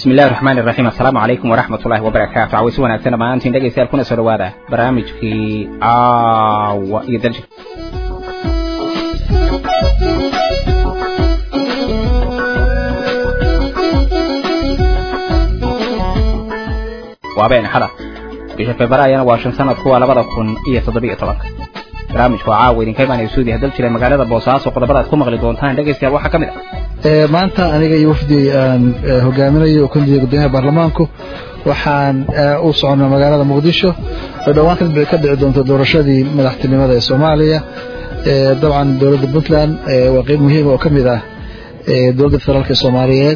bismi illahi raxmaan iraxiim assalaamu calaykum waraxmat ullahi wabarakaatu cawaysi wanaagsan dhammaantiin dhegaystayaal kuna soo dhawaada barnaamijkii caawa iyo daljir waa been xada bisha februaryana waa shan sanadku waa labada kun iyo toddobiyo tobanka barnaamijku waa caawa idinka imaanaya suudiya daljira magaalada boosaaso qodobada aad ku maqli doontaan dhegaystayaal waxaa ka mid ah maanta aniga iyo wafdi aan hogaaminayo oo kundiga guddoomiyaha baarlamaanku waxaan u soconnaa magaalada muqdisho oo dhowaan ka dhici doonto doorashadii madaxtinimada ee soomaaliya dabcan dowladda puntland waa qeyb muhiima oo ka mid ah dowladda federaalka soomaaliyeed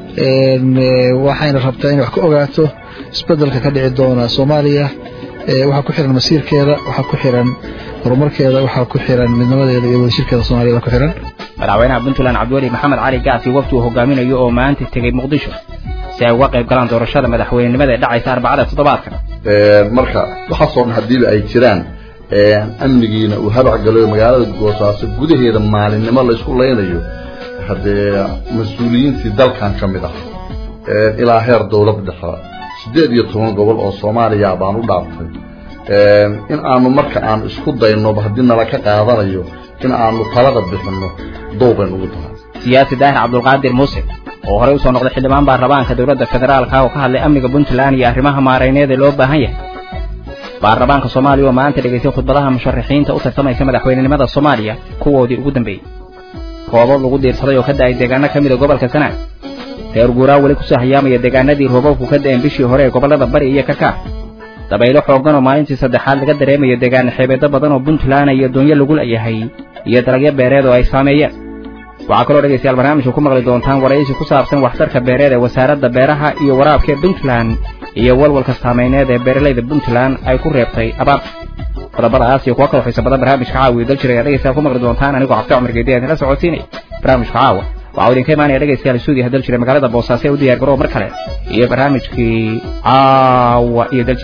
waxayna rabtaa inay wax ka ogaato isbedelka ka dhici doona soomaaliya waxaa ku xiran masiirkeeda waxaa ku xiran horumarkeeda waxaa ku xiran midnimadeeda iyo wadashirkeeda soomaaliyada ku xiran madaxweynaha puntland cabdiweli maxamed cali gaas iyo wafdi uu hogaaminayo oo maanta tegey muqdisho si ay uga qayb galaan doorashada madaxweynenimada ee dhacaysa arbacada toddobaadkan marka waxaasoo dhan haddiiba ay jiraan amnigiina uu habac galayo magaalada boosaaso gudaheeda maalinimo laysku laynayo haddee mas-uuliyiintii dalkan ka mid ah ilaa heer dowlad dhexe siddeed iyo toban gobol oo soomaaliya baan u dhaaftay in aanu marka aanu isku daynoba haddii nala ka qaadanayo in aanu talada bixinno dowbayn ugu tahay siyaasi daahir cabdulqaadir muuse oo horey usoo noqday xildhibaan baarlamaanka dowladda federaalka oo ka hadlay amniga puntland iyo arrimaha maarayneed ee loo baahan yahay baarlamaanka soomaaliya oo maanta dhegaystay khudbadaha musharaxiinta u tartamaysa madaxweynenimada soomaaliya kuwoodii ugu dambeeyey roobab lagu diirsaday oo ka da'ay deegaano ka mida gobolka sanaag reer guuraa weli kusoo hayaamaya deegaanadii roobabku ka da'een bishii hore ee gobollada bari iyo kakaar dabaylo xooggan oo maalintii saddexaad laga dareemayo deegaana xeebeeddo badan oo puntland iyo doonyo lagu leeyahay iyo dalagyo beereed oo ay saameeyeen waxaa kaloo dhegaystayaal barnaamijka ku maqli doontaan waraysi ku saabsan waxtarka beereed ee wasaaradda beeraha iyo waraabka ee puntland iyo walwalka saameyneed ee beeralayda puntland ay ku reebtay abaarta qodobadaas iyo kuwa kaloo xiisa badan barnaamijka caawa iyo daljir ayaa dhegaystayaal ku maqli doontaan anigoo cabdi cumar geedi aan idinla socodsiinaya barnaamijka caawa waxaa idinka imaanaya dhegaystayaal suudiya daljir ee magaalada boosaaso ee u diyaar garoow mar kale iyo barnaamijkii caawa iyo daljir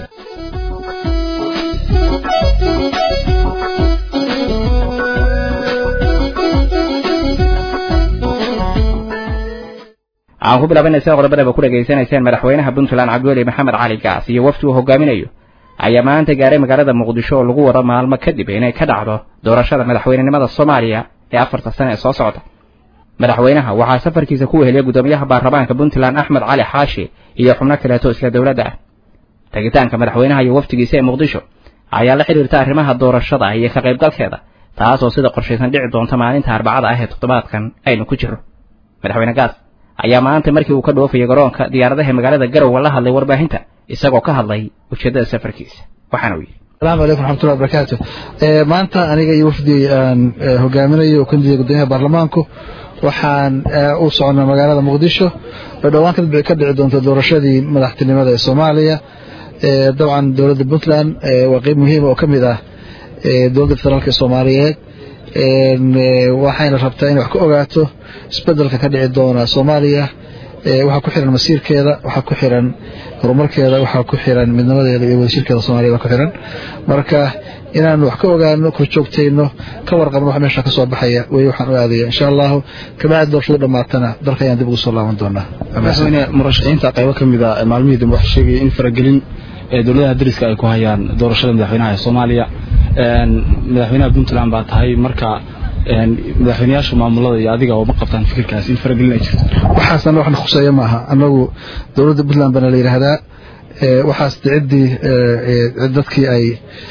waxaan ku bilaabanaysa qodobadaba ku dhegaysanayseen madaxweynaha puntland cabdiweli maxamed cali gaas iyo wafdi uu hogaaminayo ayaa maanta gaaray magaalada muqdisho oo lagu wado maalmo kadib inay ka dhacdo doorashada madaxweynenimada soomaaliya ee afarta sane ee soo socda madaxweynaha waxaa safarkiisa ku weheliya guddoomiyaha baarlamaanka puntland axmed cali xaashi iyo xubno kaleeto isla dowladda ah tegitaanka madaxweynaha iyo wafdigiisa ee muqdisho ayaa la xidhiirta arrimaha doorashada iyo ka qaybgalkeeda taasoo sida qorshaysan dhici doonta maalinta arbacada ah ee toddobaadkan aynu ku jirro madaxweyne gaas ayaa maanta markii uu ka dhoofayay garoonka diyaaradaha magaalada garowe la hadlay warbaahinta isagoo ka hadlay ujeeddada safarkiisa waxaana uu yidhi asalaamu calaykum raxmatullahi wabarakaatu maanta aniga iyo wafdi aan hogaaminayo oo kundiga guddoomiyaha baarlamaanku waxaan u soconnaa magaalada muqdisho oo dhowaan ka dhici doonto doorashadii madaxtinimada ee soomaaliya dabcan dowladda puntland waa qeyb muhiima oo ka mid ah dowladda federaalka soomaaliyeed waxayna rabtaa inay wax ka ogaato isbedelka ka dhici doona soomaaliya waxaa ku xiran masiirkeeda waxaa ku xiran horumarkeeda waxaa ku xiran midnimadeeda iyo wadashirkeeda soomaaliyada ku xiran marka inaanu wax ka ogaano korjoogtayno ka warqabno wax meesha ka soo baxaya wey waxaan u aadaya insha allahu kabacdi doorashadu dhammaatana dalka ayaan dib ugu soo laaban doonaa madaxweyne murashaxiinta qaybo ka mid a maalmihii dambe waxay sheegaya in faragelin ee dowladaha dariska ay ku hayaan doorashada madaxweynaha ee soomaaliya madaxweynaha puntland baa tahay marka madaxweyneyaasha maamulada iyo adiga oo ma qabtaan fikirkaas in faragelin ay jirto waxaasna waxna khuseeya maaha annagu dowladda puntland baana la yidhaahdaa waxaas ciddii dadkii ay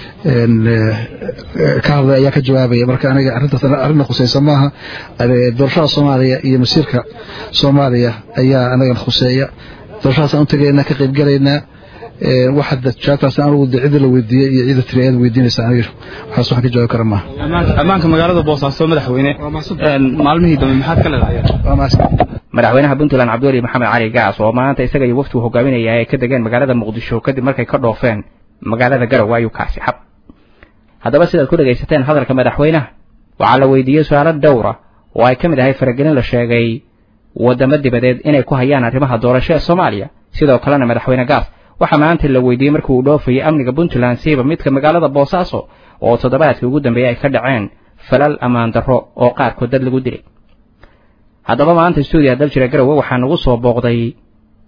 ka hadlay ayaa ka jawaabaya marka aniga arrintaas arrinna khuseysa maaha doorashada soomaaliya iyo masiirka soomaaliya ayaa anagana khuseeya doorashadaasaan u tegaynaa ka qaybgalaynaa waxa jawaabtaas anigu de cidda la weydiiyey iyo cidda tiri ayaad weydiinaysa aniga waxaas waxaan ka jawaabi kara maaha ammaanka magaalada boosaaso madaxweyne maalmihii dambe maxaad ka leedahay madaxweynaha puntland cabdiweli maxamed cali gaas oo maanta isaga iyo wafdi uu hogaaminaya ay ka degeen magaalada muqdisho kadib markay ka dhoofeen magaalada garowe ayuu kaasi xab haddaba sidaad ku dhegaysateen hadalka madaxweynaha waxaa la weydiiyey su-aalo dhowra oo ay ka mid ahay faragelin la sheegay waddamo dibadeed inay ku hayaan arrimaha doorasho ee soomaaliya sidoo kalena madaxweyne gaas waxaa maanta la weydiiyey markii uu dhoofayay amniga puntland siiba midka magaalada boosaaso oo toddobaadkii ugu dambeeyey ay ka dhaceen falal ammaan darro oo qaarkood dad lagu dilay haddaba maanta stuudiya daljira garowe waxaa nagu soo booqday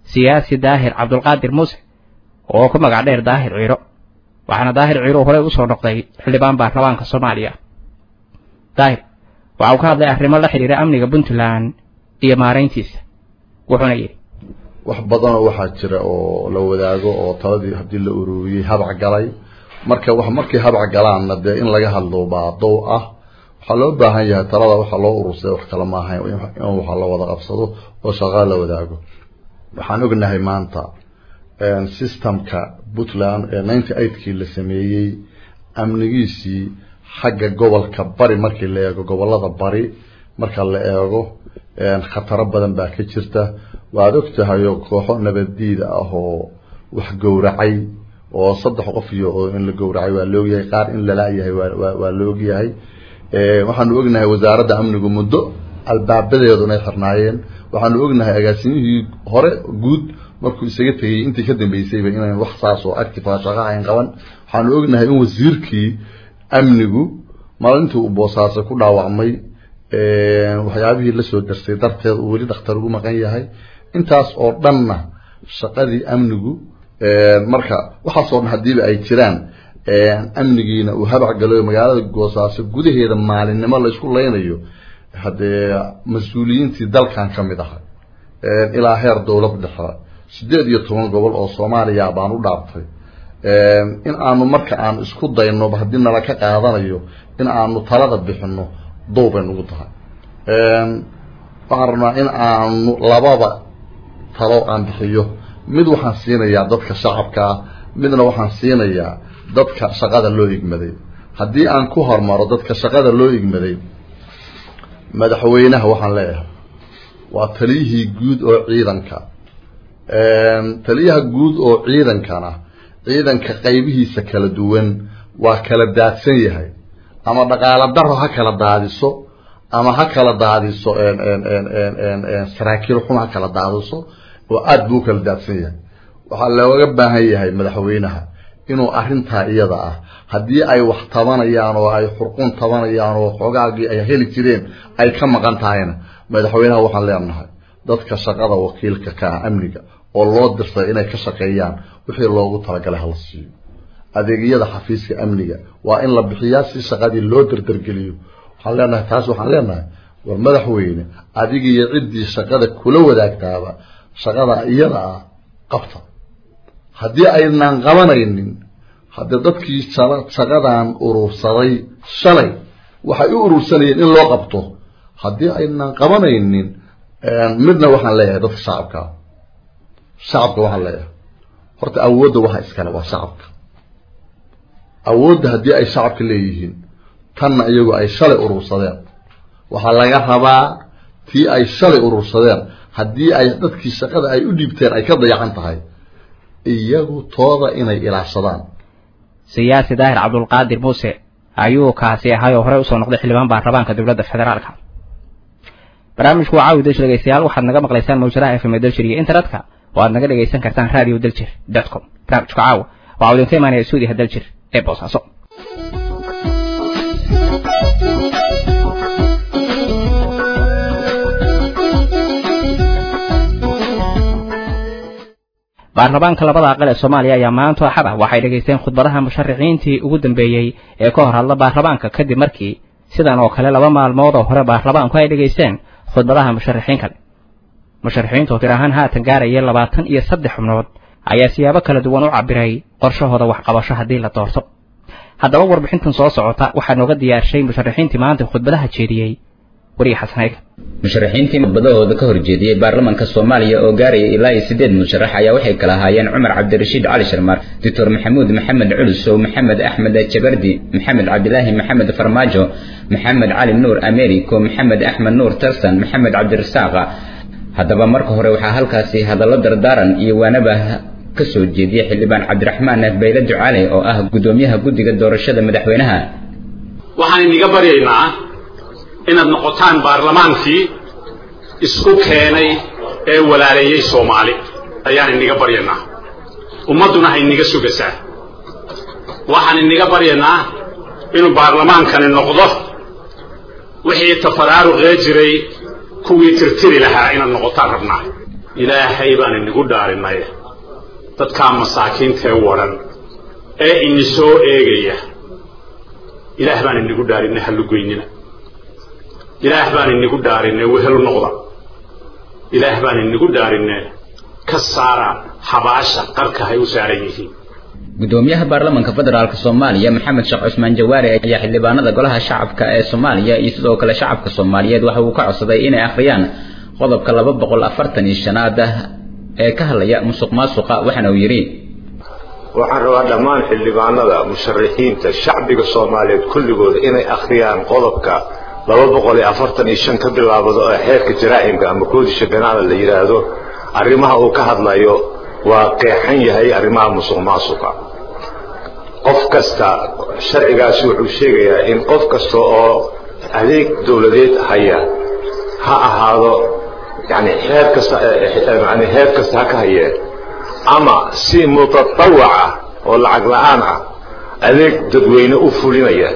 siyaasi daahir cabdulqaadir muuse oo ku magac dheer daahir ciiro waxaana daahir ciiro horey usoo noqday xildhibaan baarlamaanka soomaaliya daahir waxa uu ka hadlay arrimo la xidhiira amniga puntland iyo maarayntiisa wuxuuna yidhi wax badanoo waxaa jira oo la wadaago oo taladii haddii la ururiyey habac galay marka wax markay habac galaanna dee in laga hadlo baa dow ah waxaa loo baahan yahay talada waxaa loo urursada wax kale maaha in waxa la wada qabsado oo shaqaa la wadaago waxaan ognahay maanta systemka puntland ee ninety eightkii la sameeyey amnigiisii xagga gobolka bari markii la eego gobolada bari marka la eego khataro badan baa ka jirta waad ogtahayo kooxo nabaddiida ah oo wax gowracay oo saddex qof iyo in la gowracay waa laogyahay qaar in lala-yahay waa la ogyahay waxaanu ognahay wasaaradda amnigu muddo albaabadeedu inay xirnaayeen waxaanu ognahay agaasimihii hore guud markuu isaga tegay intii ka dambeysayba inaan wax saas oo active shaqo ayn qaban waxaanu ognahay in wasiirkii amnigu maalintii uu boosaaso ku dhaawacmay waxyaabihii lasoo darsay darteed uu weli dhakhtar ugu maqan yahay intaas oo dhanna shaqadii amnigu marka waxaasoo dhan hadiiba ay jiraan amnigiina uu habac galo magaalada goosaaso gudaheeda maalinimo la isku leynayo haddee mas-uuliyiintii dalkan ka mid ahay ilaa heer dowlad dhexe sideed iyo toban gobol oo soomaaliya baan u dhaartay in aanu marka aanu isku dayno haddii nala ka qaadanayo in aanu talada bixino dow bay nagu tahay waxaan rabnaa in aanu lababa talo aan bixiyo mid waxaan siinayaa dadka shacabka ah midna waxaan siinayaa dadka shaqada loo igmaday haddii aan ku hormaro dadka shaqada loo igmaday madaxweynaha waxaan leeyahay waa taliyihii guud oo ciidanka taliyaha guud oo ciidankana ciidanka qaybihiisa kala duwan waa kala daadsan yahay ama dhaqaalo daro ha kala daadiso ama ha kala daadiso saraakiil xun ha kala daadiso oo aada buu kala daadsan yahay waxaa looga baahan yahay madaxweynaha inuu arrintaa iyada ah haddii ay wax tabanayaan oo ay xurqun tabanayaan oo xoogaagii ay heli jireen ay ka maqan tahayna madaxweynaha waxaan leenahay dadka shaqada wakiilka ka ah amniga oo loo dirtay inay ka shaqeeyaan wixii loogu talagalay hala siiyo adeegyada xafiiska amniga waa in la bixiyaa si shaqadii loo dardargeliyo waxaan leenahay taas waxaan leenahay war madaxweyne adiga iyo ciddii shaqada kula wadaagtaaba shaqada iyada ah qabta haddii aynaan qabanaynin haddee dadkii shaqadan urursaday shalay waxay u urursanayeen in loo qabto haddii aynaan qabanaynin midna waxaan leeyahay dadka shacabka shacabka waxaan leeyahay horta awoodda waxa iskale waa shacabka awoodda haddii ay shacabka leeyihiin tanna iyagu ay shalay urursadeen waxaa laga rabaa tii ay shalay urursadeen haddii ay dadkii shaqada ay u dhiibteen ay ka dayacan tahay iyagu tooda inay ilaashadaan siyaasi daahir cabdulqaadir muuse ayuu kaasi ahay oo horey usoo noqday xildhibaan baarlamaanka dowladda federaalka barnaamijku waa caawi dalshir dhegeystayaal waxaad naga maqlaysaan mawjadaha fm dalshir iyo internetka oo aad naga dhegaysan kartaan radio daljir dot com barnaamijka caawa waxaa idinka imaanaya stuudiyaha daljir ee boosaaso baarlamaanka labada aqal ee soomaaliya ayaa maanta axad ah waxay dhegaysteen khudbadaha musharaxiintii ugu dambeeyey ee ka hor hadla baarlamaanka kadib markii sidan oo kale laba maalmood oo hore baarlamaanku ay dhegaysteen khudbadaha musharaxiin kale musharaxiintu tir ahaan haatan gaaraya labaatan iyo saddex xubnood ayaa siyaabo kala duwan u cabiray qorshahooda waxqabasho haddii la doorto haddaba warbixintan soo socota waxaa nooga diyaarshay musharaxiintii maanta khudbadaha jeediyey weriga xasanayga musharaxiintii khudbadahooda ka horjeediyey baarlamaanka soomaaliya oo gaaraya ilaa iyo siddeed musharax ayaa waxay kala ahaayeen cumar cabdirashiid cali sharmaar doctor maxamuud maxamed culusow maxamed axmed jabardi maxamed cabdilaahi maxamed farmaajo maxamed cali nuur americo maxamed axmed nuur tarsan maxamed cabdirasaaqa haddaba marka hore waxaa halkaasi hadallo dardaaran iyo waanaba ka soo jeediyey xildhibaan cabdiraxmaan bayle ducaale oo ah guddoomiyaha guddiga doorashada madaxweynaha waxaan iniga baryaynaa inaad noqotaan baarlamaankii isku keenay ee walaaleeyey soomaali ayaan iniga baryaynaa ummadduna ha iniga sugaysaa waxaan iniga baryaynaa inuu baarlamaankani noqdo wixii tafaraaruqee jiray kuwii tirtiri lahaa inaad noqotaan rabnaa ilaahay baan inigu dhaarinay dadkaa masaakiintee wadhan ee ini soo eegaya ilaah baan inigu dhaarinay hallugoynina ilaah baan inigu dhaarinay wehelu noqda ilaah baan inigu dhaarinay ka saara habaasha qarka hay u saaran yihiin gudoomiyaha baarlamaanka federaalk soomaaliya maxamed sheekh cusmaan jawaari ayaa xildhibaanada golaha shacabka ee soomaaliya iyo sidoo kale shacabka soomaaliyeed waxa uu ka codsaday inay akhriyaan qodobka laba boqol afartan iyo shanaad ee ka hadlaya musuq maasuqa waxaana uu yidhi waxaan rabaa dhammaan xildhibaanada musharaxiinta shacbiga soomaaliyeed kulligooda inay akhriyaan qodobka laba boqol iyo afartan iyo shan ka bilaabado ee xeerka jaraa'imka ama koodisha banaana la yidhaahdo arrimaha uu ka hadlayo waa qeexan yahay arrimaha musuq maasuqa qof kasta sharcigaasi wuxuu sheegayaa in qof kasta oo adeeg dowladeed haya ha ahaado yani heer kasta yani heer kasta ha ka hayee ama si mutatawaca oo lacag la-aan ah adeeg dadweyne u fulinaya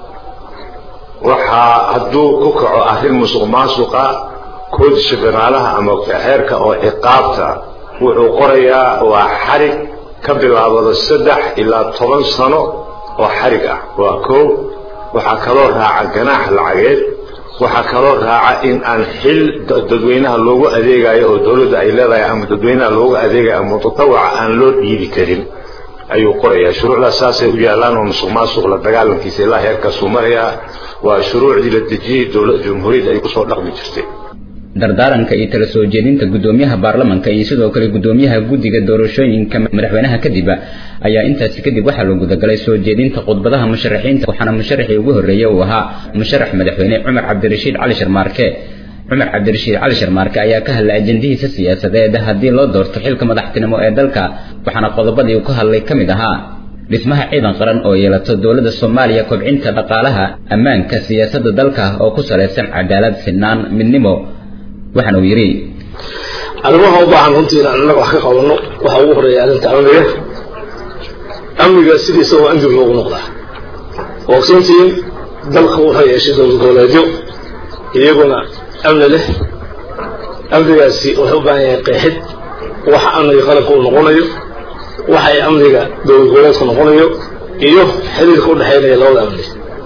waxaa hadduu ku kaco arrin musuq maasuqa koodisha banaalaha ama xeerka oo ciqaabta wuxuu qorayaa waa xarig ka bilaabado saddex ilaa toban sano oo xarig ah waa kow waxaa kaloo raaca ganaax lacageed waxaa kaloo raaca in aan xil dadweynaha loogu adeegayo oo dowladda ay leedahay ama dadweynaha loogu adeegayo ama mutatawaca aan loo dhiibi karin ayuu qorayaa shuruucdaas saasay u yaallaan oo musuq maasuq la dagaalankiisa ilaa heerkaasuu marayaa waa shuruucdii la dejiyey dowladda jumhuuriyadda ay kusoo dhaqmi jirtay dardaaranka iyo tala soo jeedinta gudoomiyaha baarlamanka iyo sidoo kale gudoomiyaha guddiga doorashooyinka madaxweynaha kadib ayaa intaasi kadib waxaa loo gudagalay soo jeedinta khudbadaha musharaxiinta waxaana musharaxii ugu horreeyey uu ahaa musharax madaxweyne cumar cabdirashiid cali sharmaarke cumar cabdirashiid cali sharmaarke ayaa ka hadlay ajendihiisa siyaasadeed haddii loo doorto xilka madaxtinimo ee dalka waxaana qodobadii uu ka hadlay ka mid ahaa dhismaha ciidan qaran oo yeelato dowladda soomaaliya kobcinta dhaqaalaha ammaanka siyaasadda dalka oo ku salaysan cadaalad sinaan midnimo waxaana uu yidhi arrimaha u baahan runtii inaan innaga wax ka qabanno waxaa ugu horreeya arrinta amniga amniga sidiisa waa in dib loogu noqdaa waa ogsoontihiin dalka wuxuu yeeshay dowlad goboleedyo iyaguna amni leh amnigaasi wuxuu u baahan yahay qeexid waxa amniga qaranka uu noqonayo waxa ay amniga dowlad goboleedku noqonayo iyo xiriirka u dhexaynaya labada amni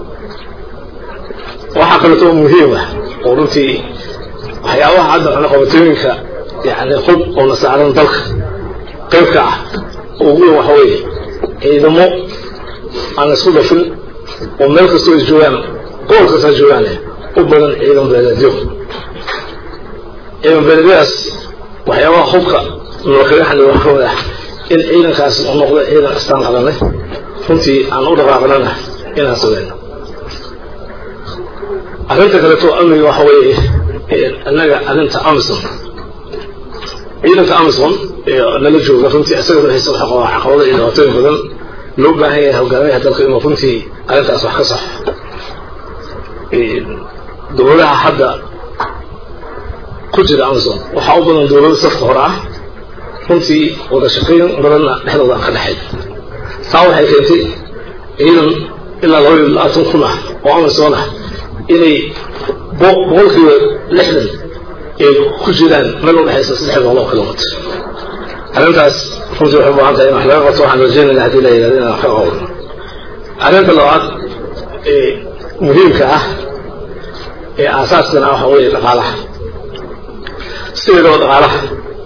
waxaa kaleeto muhiim ah oo runtii waxyaabaha hadda cunaqabatooyinka yani hub oo na saaran dalka qaybka ah ugu weyn waxa weeye ciidamo aan isku dhafin oo meel kastoo ay joogaan gobol kastaa joogaan u badan ciidan beeleedyo ciidan beeleedyadaas waxyaabaha hubka nolakaga xaliyo wax kamid ah in ciidankaas u noqdo ciidan astaan qadan leh runtii aan u dhaqaaqnana inaan sameyno arrinta kaleeto amniga waxa weeye annaga arrinta amison ciidanka amison nala jooga runtii isaga ruuxiisa waxa qabaa caqabado iyo dhibaatooyin badan loo baahan yahay hogaamiyaha dalka inuu runtii arrintaas wax ka saxo dowladaha hadda ku jira amison waxaa u badan dowlado safka hore ah runtii wada shaqayn badanna dhexdooda aan ka dhexayn taa waxay keentay ciidan ilaa laba iyo labaatan kun ah oo amison ah inay boqolkiiba lixdan ay ku jiraan meel u dhexaysa saddex boqol oo kilomitr arrintaas runtii waxay u baahan tahay in wax laga qabto waxaan rajeynayna haddii la yidhahdo inaan wax ka qabno arrinta labaad ee muhiimka ah ee aasaaskana waxa weeye dhaqaalaha sideedaba dhaqaalaha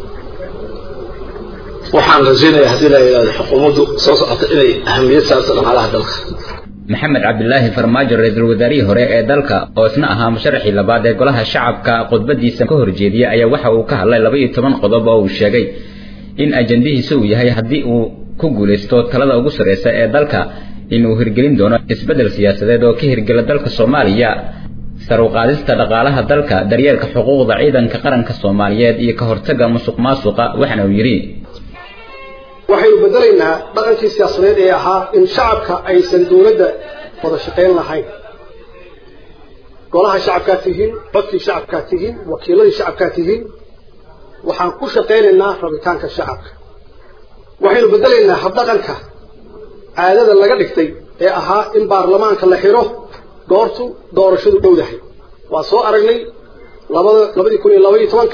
waxaan rajaynayaa haddii la yidhahdo xukuumaddu soo socota inay ahamiyad saarto dhaqaalaha dalka maxamed cabdilaahi farmaajo ra-iisul wasaarihii hore ee dalka oo isna ahaa musharaxii labaad ee golaha shacabka khudbadiisa ka horjeediyey ayaa waxa uu ka hadlay laba iyo toban qodob oo uu sheegay in ajandihiisa uu yahay haddii uu ku guulaysto talada ugu sarreysa ee dalka inuu hirgelin doono isbeddel siyaasadeed oo ka hirgela dalka soomaaliya saruqaadista dhaqaalaha dalka daryeelka xuquuqda ciidanka qaranka soomaaliyeed iyo ka hortagga musuq maasuqa waxaana uu yidhi waxaynu bedelaynaa dhaqankii siyaasadeed ee ahaa in shacabka aysan dowladda wada shaqayn lahayn golaha shacabkaa tihiin codkii shacabkaa tihiin wakiiladii shacabkaa tihiin waxaan ku shaqaynaynaa rabitaanka shacabka waxaynu bedelaynaa habdhaqanka caadada laga dhigtay ee ahaa in baarlamaanka la xiro goortu doorashadu dhowdahay waa soo aragnay labada labadii kun iyo laba iyo tobanka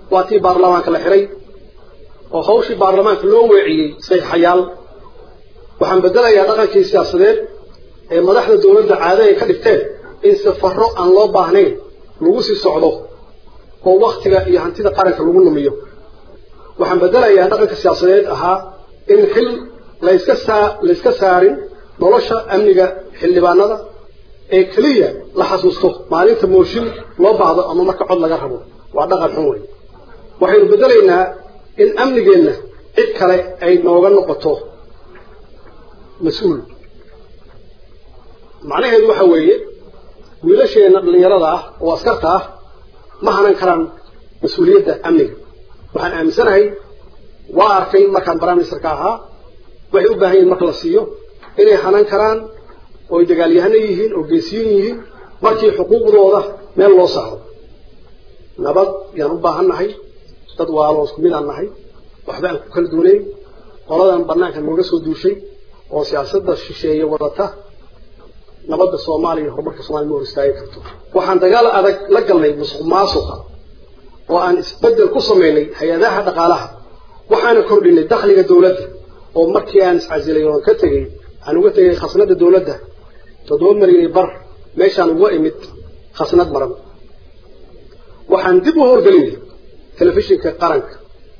waa tii baarlamaanka la xiray oo hawshii baarlamaanka loo weeciyey sayxayaal waxaan bedelayaa dhaqankii siyaasadeed ee madaxda dowladda caado ay ka dhigteen in safarro aan loo baahnayn lagu sii socdo oo waktiga iyo hantida qaranka lagu lumiyo waxaan bedelayaa dhaqanka siyaasadeed ahaa in xil layska saa layska saarin nolosha amniga xildhibaanada ee keliya la xasuusto maalinta mooshin loo baahdo ama marka cod laga rabo waa dhaqan xun wey waxaynu bedelaynaa in amnigeenna cid kale ay nooga noqoto mas-uul macnaheedu waxa weeye wiilasheenna dhallinyarada ah oo askarta ah ma hanan karaan mas-uuliyadda amniga waxaan aaminsanahay waa arkay markaan prime ministerka ahaa waxay u baahan yihin marka la siiyo inay hanan karaan oo ay dagaalyahano yihiin oo geesiyin yihiin markii xuquuqdooda meel loo saaro nabad yaan u baahan nahay dad waalo isku mid aan nahay waxba aan ku kala duunayn qoladan banaanka nooga soo duushay oo siyaasadda shisheeye wadata nabadda soomaaliya horumarka soomaliya ma hor istaagi karto waxaan dagaal adag la galnay musuq maasuqa oo aan isbedel ku samaynay hay-adaha dhaqaalaha waxaana kordhinay dakhliga dowladda oo markii aan iscasilay oon ka tegey aan uga tegay khasnada dowladda toddoba milyan iyo bar meeshaan uga imid khasnad maran waxaan dib u howlgelinay telefishinka qaranka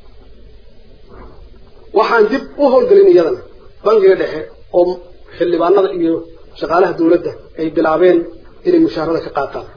waxaan dib u howlgelin iyadana bangiga dhexe oo xildhibaanada iyo shaqaalaha dowladda ay bilaabeen inay mushaharada ka qaataan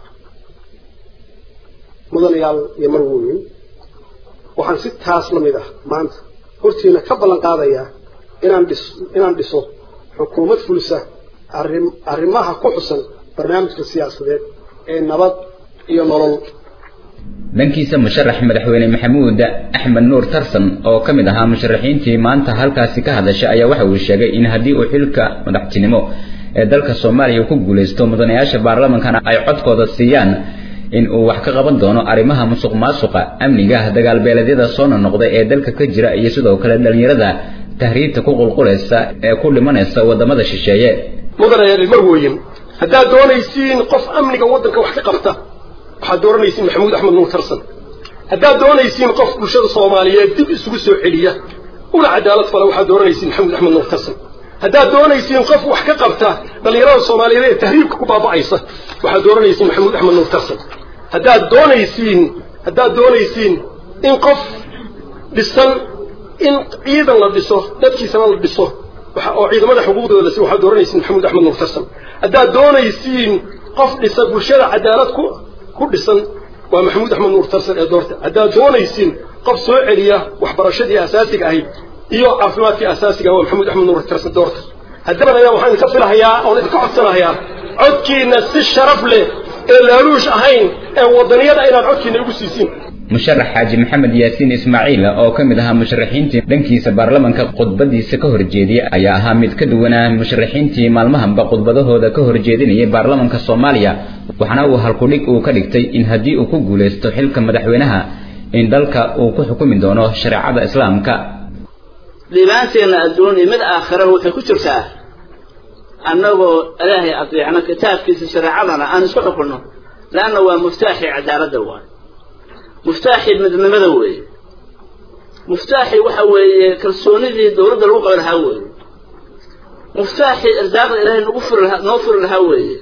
mudanayaal iyo marwooyin waxaan si taas la mid ah maanta hortiina ka ballan qaadayaa inaan dhis inaan dhiso xukuumad fulisa arrim arrimaha ku xusan barnaamijka siyaasadeed ee nabad iyo nolol dhankiisa musharax madaxweyne maxamuud axmed nuur tarsan oo ka mid ahaa musharaxiintii maanta halkaasi ka hadashay ayaa waxa uu sheegay in haddii uu xilka madaxtinimo ee dalka soomaaliya ku guulaysto mudanayaasha baarlamankana ay codkooda siiyaan in uu wax ka qaban doono arrimaha musuq maasuqa amniga dagaalbeeleedyada soo nonoqda ee dalka ka jira iyo sidoo kale dhallinyarada tahriibta ku qulqulaysa ee ku dhimanaysa wadamada shisheeye mudanayaal marwooyin haddaad doonaysiin qof amniga waddanka wax ka qabta waxaad dooranaysiin maxamuud axmed nuur tarsan haddaad doonaysiin qof bulshada soomaaliyeed dib isugu soo celiya una cadaalad fala waxaad dooranaysiin maxamuud axmed nuur tarsan haddaad doonaysiin qof wax ka qabta dhallinyarada soomaaliyeed ee tahriibka ku baaba'aysa waxaad dooranaysiin maxamuud axmed nuur tarsan haddaad doonaysiin haddaad doonaysiin in qof dhisan in ciidan la dhiso dadkiisana la dhiso oo ciidamada xuquuqdooda la siiyo waxaad dooranaysiin maxamuud axmed nuur tarsan haddaad doonaysiin qof dhisa bulshada cadaalad ku ku dhisan waa maxamuud axmed nuur tarsan ee doorta haddaad doonaysiin qof soo celiya waxbarashadii asaasiga ahayd iyo caafimaadkii asaasiga waa maxamuud axmed nuur tarsan doorta haddaba ayaa waxaan idinka filahayaa oon idinka codsanahayaa codkiina si sharaf leh ee laaluush ahayn ee wadaniyada inaad codkiina igu siisiin musharax xaaji maxamed yaasiin ismaaciil oo ka mid ahaa musharaxiintii dhankiisa baarlamanka khudbadiisa ka horjeediyey ayaa ahaa mid ka duwanaa musharaxiintii maalmahanba khudbadahooda ka horjeedinayay baarlamanka soomaaliya waxaana uu halkudhig uu ka dhigtay in haddii uu ku guulaysto xilka madaxweynaha in dalka uu ku xukumi doono shareecada islaamka liibaanteenna adduun iyo mid aakhiraba waxay ku jirtaa annagoo ilaahay adeecno kitaabkiisa shareecadana aan isku xukunno leanna waa muftaaxii cadaaladda waay muftaaxii midnimada weeye muftaaxii waxa weeye kalsoonidii dowladda lagu qabi lahaa weeye muftaaxii irsaaqda ilaahay nagu furi lahaa noo furi lahaa weeye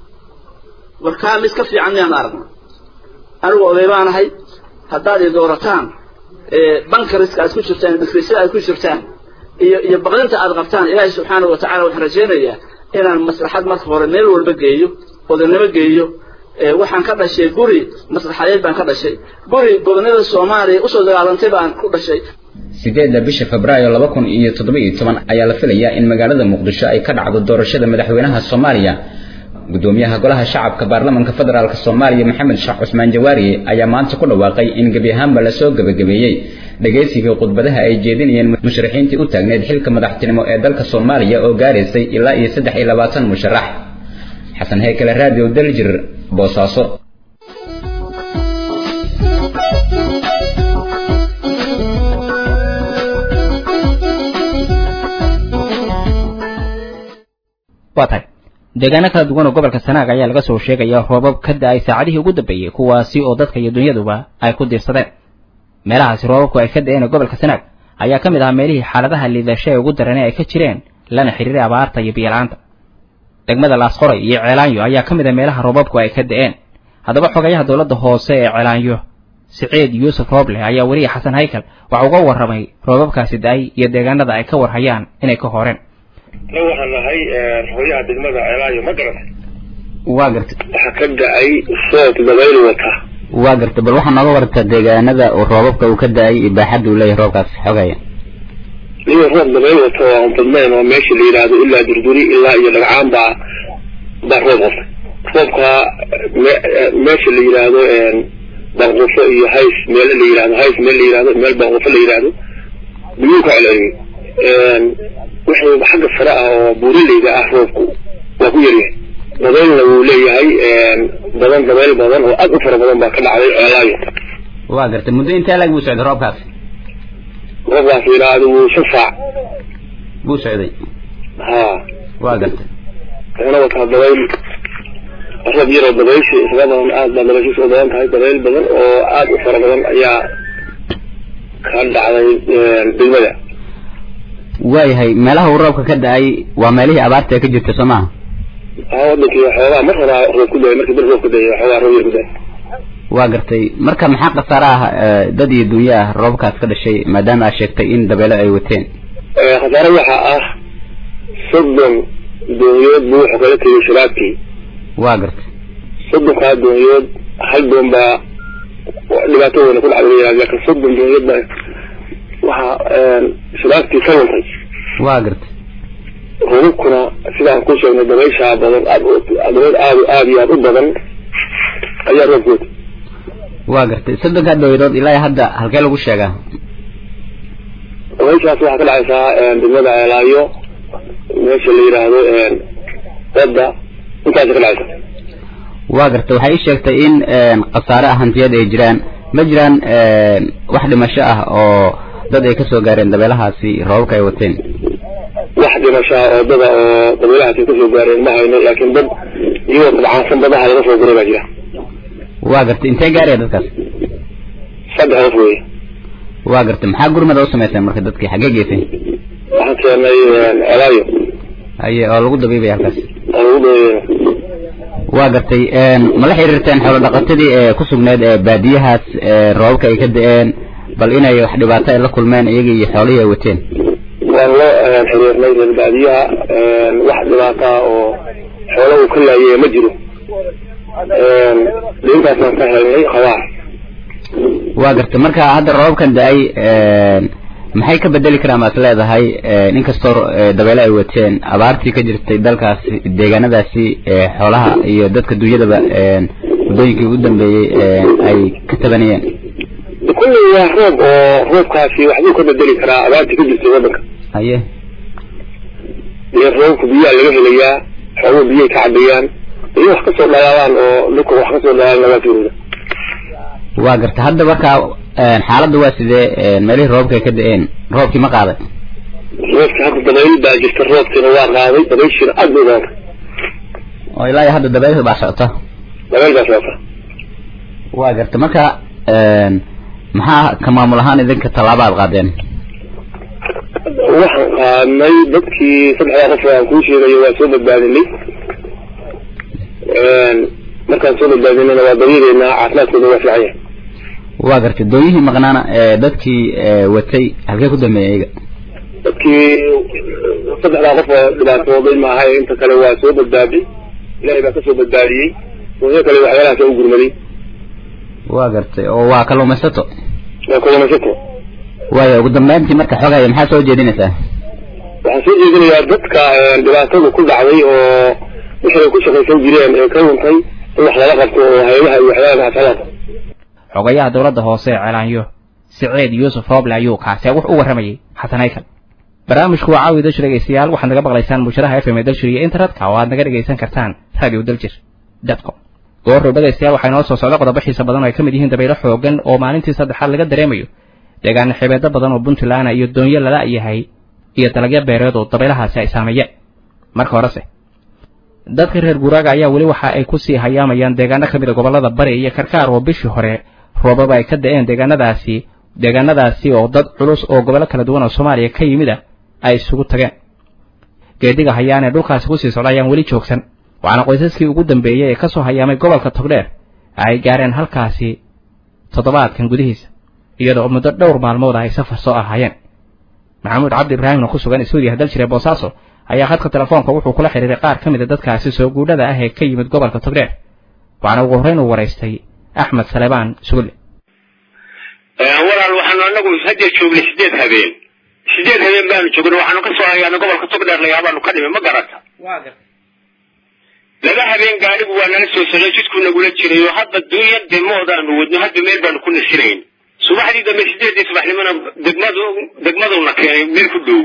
warkaa mid ka fiican miyaan aragna anigu oday baanahay haddaad i doorataan bankariska aad ku jirtaan dhifrisyada aad ku jirtaan iyo iyo baqdinta aad qabtaan ilaahay subxaanahu watacala waxaan rajaynayaa inaan maslaxad marka hore meel walba geeyo odanimo geeyo waxaan ka dhashay guri maslaxadeed baan ka dhashay guri gobonada soomaaliya usoo dagaalantay baan ku dhashay sideedda bisha febraayo laba kun iyo toddoba iyo toban ayaa la filayaa in magaalada muqdisho ay ka dhacdo doorashada madaxweynaha soomaaliya gudoomiyaha golaha shacabka baarlamanka federaalk soomaaliya maxamed sheekh cusmaan jawaari ayaa maanta ku dhawaaqay in gebi ahaanba lasoo gebagabeeyey dhegaysigii khudbadaha ay jeedinayeen musharaxiintii u taagneyd xilka madaxtinimo ee dalka soomaaliya oo gaaraysay ilaa iyo saddex iyo labaatan musharax xasan heykale radio daljir boosaaso waa tahay deegaano kala duwan oo gobolka sanaag ayaa laga soo sheegaya roobab ka da-ay saacadihii ugu dambeeyey kuwaasi oo dadka iyo dunyaduba ay ku diirsadeen meelahaasi roobabku ay ka da-een ee gobolka sanaag ayaa ka mid ahaa meelihii xaaladaha liidasho ee ugu daranay ay ka jireen lana xiriiray abaarta iyo biyola'aanta degmada laasqoray iyo ceelaanyo ayaa ka mid ah meelaha roobabku ay ka da-een haddaba xogayaha dowladda hoose ee ceelaanyo siciid yuusuf rooble ayaa weliya xasan haykal waxa uga warramay roobabkaasi da-ay iyo deegaanada ay ka warhayaan inay ka horeen na waxaan nahay hooyaha degmada ceelaayo ma garatay waa gartay waxaa ka da-ay soob dabayl wata waa gartay bal waxaa nooga warta deegaanada uu roobabka uu ka da-ay iyo baaxadda uu leeyahay roobkaas xogaya iyo roob dabayl wata oo aan badnayn oo meesha la yidhaahdo ilaa durduri ilaa iyo dhagcaan baa baa roob qabtay roobka meesha la yidhaahdo banqufo iyo hays meel la yidhahdo hays meel la yidhahdo meel banqufo la yidhahdo biyuu ka celceliyey wixii xagga sare ah oo buuraleyda ah roobku waa ku yaryahay dabaylna wuu leeyahay badan dabayl badan oo aad u fara badan baa ka dhacday ceelaayo waa gartay muddo intee lag buu socday roobkaas roobkaas yidhaahdo wuu shan saac buu socday ha waa gartay wuxuuna wataa dabayl roob yaroo dabaysha isaga badan aad baa dabayshiisa u badan tahay dabayl badan oo aad u fara badan ayaa ka dhacday degmada waayahay meelaha uu roobka ka da-ay waa meelihii abaarta ee ka jirta soo maaha haa wadankii xoogaa mar horaa roob ku dayay markii bil roob ku dayay xoogaa roob yar ku dayay waa gartay marka maxaa khasaare ah dad iyo dunyo ah roobkaas ka dhashay maadaama aad sheegtay in dabeelo ay wateen khasaare waxaa ah soddon doonyood buu wuxuu kala tegay shiraabkii waa gartay soddonkaa doonyood hal doon baa dhibaato weyna ku dhacday laakiin soddon doonyood baa waxaa shiraabkii ka luntay waa gartay rububkuna sidaan ku sheegnay dabayshaa badan aad dabayl aad aad iyo aad u badan ayaa roobkood waa gartay soddonkaa dawladood ilaa hadda halkee lagu sheegaa dabayshaas waxaa ka dhacaysaa degmada ceelaayo meesha la yidhaahdo badda intaasa ka dhacaysa waa gartay waxay ii sheegtay in khasaare ah hantiyad ay jiraan ma jiraan wax dhimasho ah oo dad ay kasoo gaareen dabeelahaasi roobabka ay wateen wax dhimashaa oo dada oo dabeelahaasi kasoo gaareen ma hayno laakiin dad iyagoo dabcaansan badaha laga soo guray baa jira waa gartay intee gaaraya dadkaas saddex qof weeye waa gartay maxaa gurmada u samayseen marka dadkii xaggee geyseen waxaan keenay celaayo haye oo lagu dabiibaya halkaas oo lagu dabiibaya waa gartay ma la xiriirteen xoolo dhaqatadii ee ku sugneed ee baadiyahaas roobabka ay ka da-een bal inay wax dhibaato ay la kulmeen iyaga iyo xoolihii ay wateen waan loo xiriirnay reer baadiyaha wax dhibaata ah oo xoolo uu ka laayay ma jiro dhintaasaan ka helnay qabaar waa gartay marka hadda roobabkan da-ay maxay ka bedeli karaan baad leedahay inkastoo dabeele ay wateen abaartii ka jirtay dalkaasi deegaanadaasi xoolaha iyo dadka dunyadaba muddooyinkii ugu dambeeyey ay ka tabanayeen kulley waa roob oo roobkaasi waxbuu ka bedeli karaa abaartii ka jirtay waddanka haye dee roobka biyaha laga helayaa xooluhu biyay ka cabayaan iyo wax kasoo dhalaalaan oo dhulka wax kasoo dhalaalan lagaa fiirida waa garta hadda markaa xaaladda waa sidee meelihii roobka ay ka da-een roobkii ma qaaday roobka hadda dabayl baa jirta roobkiina waa qaaday dabayshiina aad bay badatay oo ilaa iyo hadda dabayl baa socota dabayl baa socota waa garta marka maxaa ka maamul ahaan idinka tallaaba aad qaadeen waxaan qaadnay dadkii saddexdaa qof aan kuu sheegayo waa soo badbaadinay markaan soo badbaadinayna waa dabiideynaa caafimaadkooda waa fiican yahay waa gartay doonyihii maqnaana dadkii watay halkee ku dambeeyay iyaga dadkii saddexdaa qof oo dhibaatooday maaha inta kale waa soo badbaaday ilaahay baa kasoo badbaadiyey doonyo kale waxyaalahaas u gurmaday waa gartay oo waa kalluumaysato waa kalluumaysato waaya ugu dambeyntii marka xogaya maxaa soo jeedinaysaa waxaan soo jeedinayaa dadka dhibaatadu ku dhacday oo wixii ay ku shaqaysan jireen ee ka luntay in wax lala qabto oo hay-adaha iyo waxyaalaha hasalaata xogayaha dowladda hoose ee ceelaanyo siciid yuusuf rooble ayuu kaasee wax u warramayay xasan haykal barnaamijku waa caawi dalshir dhegeystayaal waxaad naga maqlaysaan musharaha f m ee dalshir iyo internetka oo aad naga dhegaysan kartaan radio daljir com goorrow dhegaystayaal waxaa inoo soo socda qodobo xiisa badan oo ay ka mid yihiin dabaylo xoogan oo maalintii saddexaad laga dareemayo deegaana xibeedo badan oo puntland iyo doonyo lala yahay iyo dalagyo beereed oo dabaylahaasi ay saameeyeen marka horese dadka reer guuraaga ayaa weli waxa ay kusii hayaamayaan deegaano ka mid a gobollada bari iyo karkaar oo bishii hore roobaba ay ka da-een deegaanadaasi deegaanadaasi oo dad culus oo gobollo kala duwan oo soomaaliya ka yimid ah ay isugu tageen geediga hayaan ee dhulkaasi kusii socda ayaan weli joogsan waxaana qoysaskii ugu dambeeyey ee ka soo hayaamay gobolka togdheer ay gaareen halkaasi toddobaadkan gudihiisa iyadoo muddo dhowr maalmood ah ay safar soo ahaayeen maxamuud cabdi ibraahimna ku sugan iswediya hadal jire boosaaso ayaa khadka telefoonka wuxuu kula xidhiiray qaar ka mid a dadkaasi soo guudhada ah ee ka yimid gobolka togdheer waxaana ugu horreyn uu waraystay axmed saleebaan sugulle walaal waxaanu anagu hadda joognay sideed habeen sideed habeen baanu joognay waxaanu kasoo hayaana gobolka togdheer layaabaanu ka dhimay ma garata laba habeen gaadhigu waa nala soo socday jidkuu nagula jiray oo hadda dunya demoodaanu wadno hadda meel baanu ku nasinayn subaxdii dambe sideedii subaxnimona degmadu degmaduna keenay meel ku dhow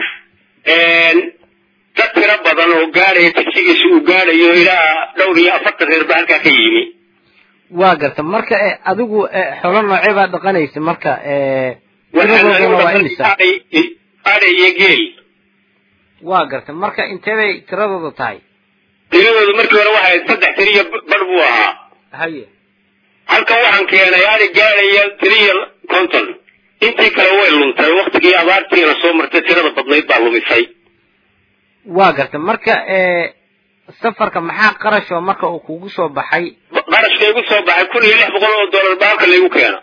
dad tiro badan oo gaadhaya tagsigiisa uu gaadhayo ilaa dhowr iyo afartan reer baa halkaa ka yimi waa garta marka adigu xoolo noocee baa dhaqanaysa marka tiradooduna waa imisa adhay iyo geel waa garta marka intee bay tiradooda tahay tiradooda markii hore waxay saddex tiriyo bar buu ahaa haye halkan waxaan keenay adhi gaadhaya tiriyo konton intii kale way luntay waktigii abaartiina soo martay tirada badnayd baa lumisay waa garta marka safarka maxaa qarash oo marka uu kugu soo baxay qarashka igu soo baxay kun iyo lix boqol oo dollar baa halkan laygu keena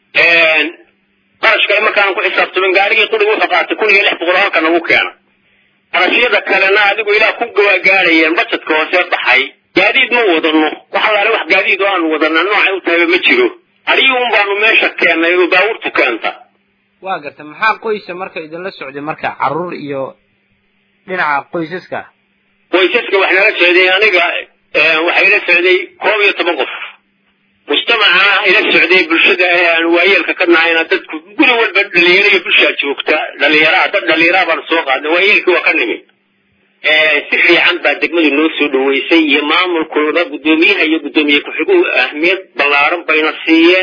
qarash kale markaan ku xisaabtamin gaarigii quriga wuxuu qaatay kun iyo lix boqol oo halkan nagu keena qarashyada kalena adigu ilaa ku gawaagaadhayeen bajetka hoose baxay gaadiid ma wadano wax allaale wax gaadiid oo aanu wadana noocay u tahayba ma jiro adiga un baanu meesha keennay oo baabuurtu keenta waa garta maxaa qoysa marka idinla socday marka carruur iyo dhinaca qoysaska qoysaska wax nala socday aniga waxaa ila socday koob iyo toban qof mujtamacana ila socday bulshada aan waayeelka ka nahayna dadku guri walba dhalinyaro iyo bulshaa joogta dhalinyaraa dad dhalinyaraa baanu soo qaadnay waayeelkii waa ka nimi si fiican baa degmadu noo soo dhaweysay iyo maamulkooda guddoomiyaha iyo guddoomiye ku-xiguhu ahmiyad ballaaran bayna siiyeen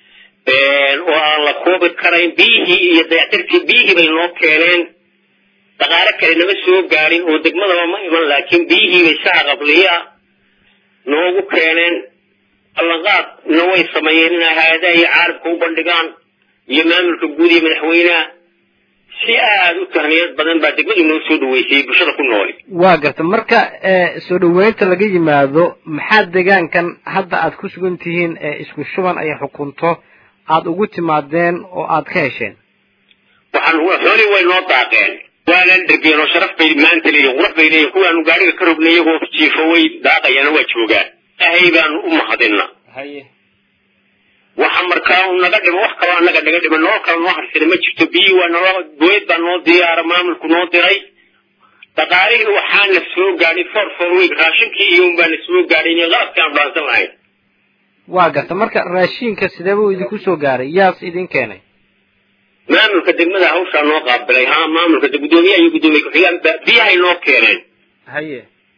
oo aan la koobi karayn biyihii iyo dayactirkii biyihii bay noo keeneen dhaqaale kale nama soo gaadhin oo degmadaba ma iman laakiin biyihii bay saha qabliya noogu keeneen ballanqaadna way sameeyeen inay hay-adaha iyo caalamka u bandhigaan iyo maamulka guud iyo madaxweyneha si aada u tahniyad badan baa degmadu noo soo dhaweysay bulshada ku nooli waa garta marka soo dhaweynta laga yimaado maxaa deegaankan hadda aad ku sugan tihiin isku shuban ay xukunto aada ugu timaadeen oo aad ka hesheen waxaan xoolii way noo daaqeen waana dhergeen oo sharaf bay maanta leeyihin qurux bay leeyihin kuwaanu gaariga ka rognay iyagoo jiifo way daaqayaan waa joogaan ahay baanu u mahadina haye waxa markaa u naga dhimo wax kaloo anaga naga dhima noo kala noo harsana ma jirto biyii waa noo booyad baa noo diyaara maamulku noo diray dhaqaalihii waxaana soo gaadhay for for week raashinkii iyo un baana soo gaadhay iyo qalabkii aan dhaansan lahayn waa garta marka raashiinka sidee buu idinku soo gaaray yaas idin keenay maamulka degmada hawshaa noo qaabilay ha maamulka guddoomiyaha iyo guddoomiye ku-xigaan biyahay noo keeneen haye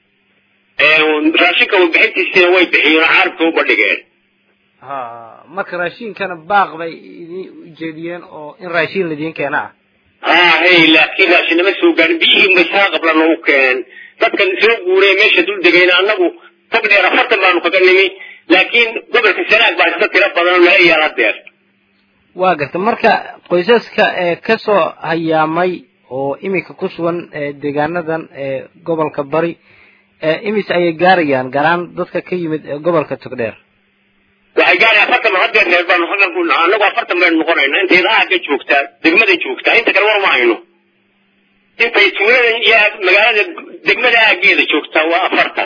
raashinka warbixintiisina way bixiyeen oo caalamka u bandhigeen ha marka raashiinkana baaq bay idin ujeediyeen oo in raashiin laidiin keena ah ha hey laakiin raashin nama soo gaarin biyihii unbay saa qabla noogu keeneen dadkan soo guuree meesha dul degayna annagu tag dheer afartan baanu kaga nimi laakiin gobolka sanaag baa iska tiro badan oo nala yaala deer waa garta marka qoysaska ee kasoo hayaamay oo iminka ku sugan deegaanadan ee gobolka bari imis ayay gaarayaan garaan dadka ka yimid gobolka togdheer waxay gaarayaan afartan hadeer reer baanu halkan ku naha annagu afartan baynu noqonayna intayda aagga joogtaa degmada joogtaa inta kale war ma hayno intay tuulada iyo magaalada degmada aaggeeda joogtaa waa afartan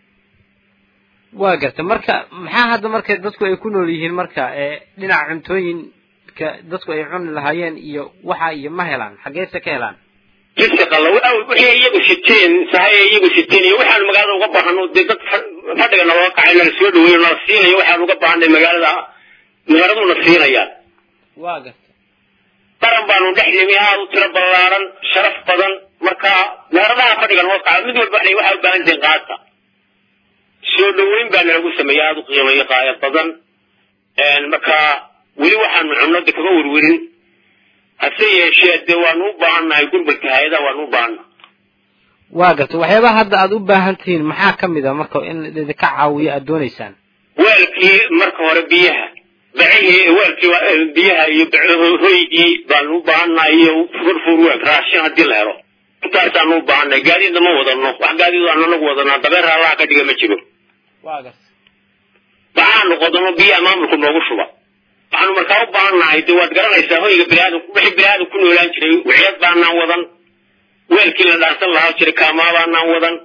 waa garta marka maxaa hadda marka dadku ay ku nool yihiin marka dhinaca cuntooyinka dadku ay cuni lahaayeen iyo waxa iyo ma helaan xaggeese ka helaan risqala wixii iyagu siteen sahay iyagu siteen iyo waxaanu magaalada uga baahano dee dad fadhiga naloo kacay nala soo dhaweeyo nala siinayo waxaanu uga baahanay magaalada magaaladuna siinayaan waa garta qaran baanu dhex nimi aada u tiro ballaaran sharaf badan marka meeradaha fadhiga noo kaca mid walba waxay waxaa u baahan tihiin qaata soo dhaweyn baa nalagu sameeyey aada u qiimayo qaaya badan marka weli waxaanu cunada kaga werwerin hase yeeshee dee waanu u baahannahay gurbalka hay-adaha waanu u baahannahay waa garta waxyaabaha hadda aada u baahan tihiin maxaa ka mid a marka in idinka caawiyo aada doonaysaan weelkii marka hore biyaha bacihii weelkii biyaha iyo hoygii baanu u baahannahay iyo furfur weeg raashin haddii la helo intaasaanu u baahannahay gaadiidna ma wadano wax gaadiid aan anagu wadanaa dabeer allaha ka dhiga ma jiro baxaanu qodano biyaha maamulku noogu shuba waxaanu markaa u baahannahay de waad garanaysaa hoyga biniaadam wixii biniaadam ku noolaan jiray wiciyad baanaan wadan weelkii la dhaarsan lahaa jiray kaamaa baanaan wadan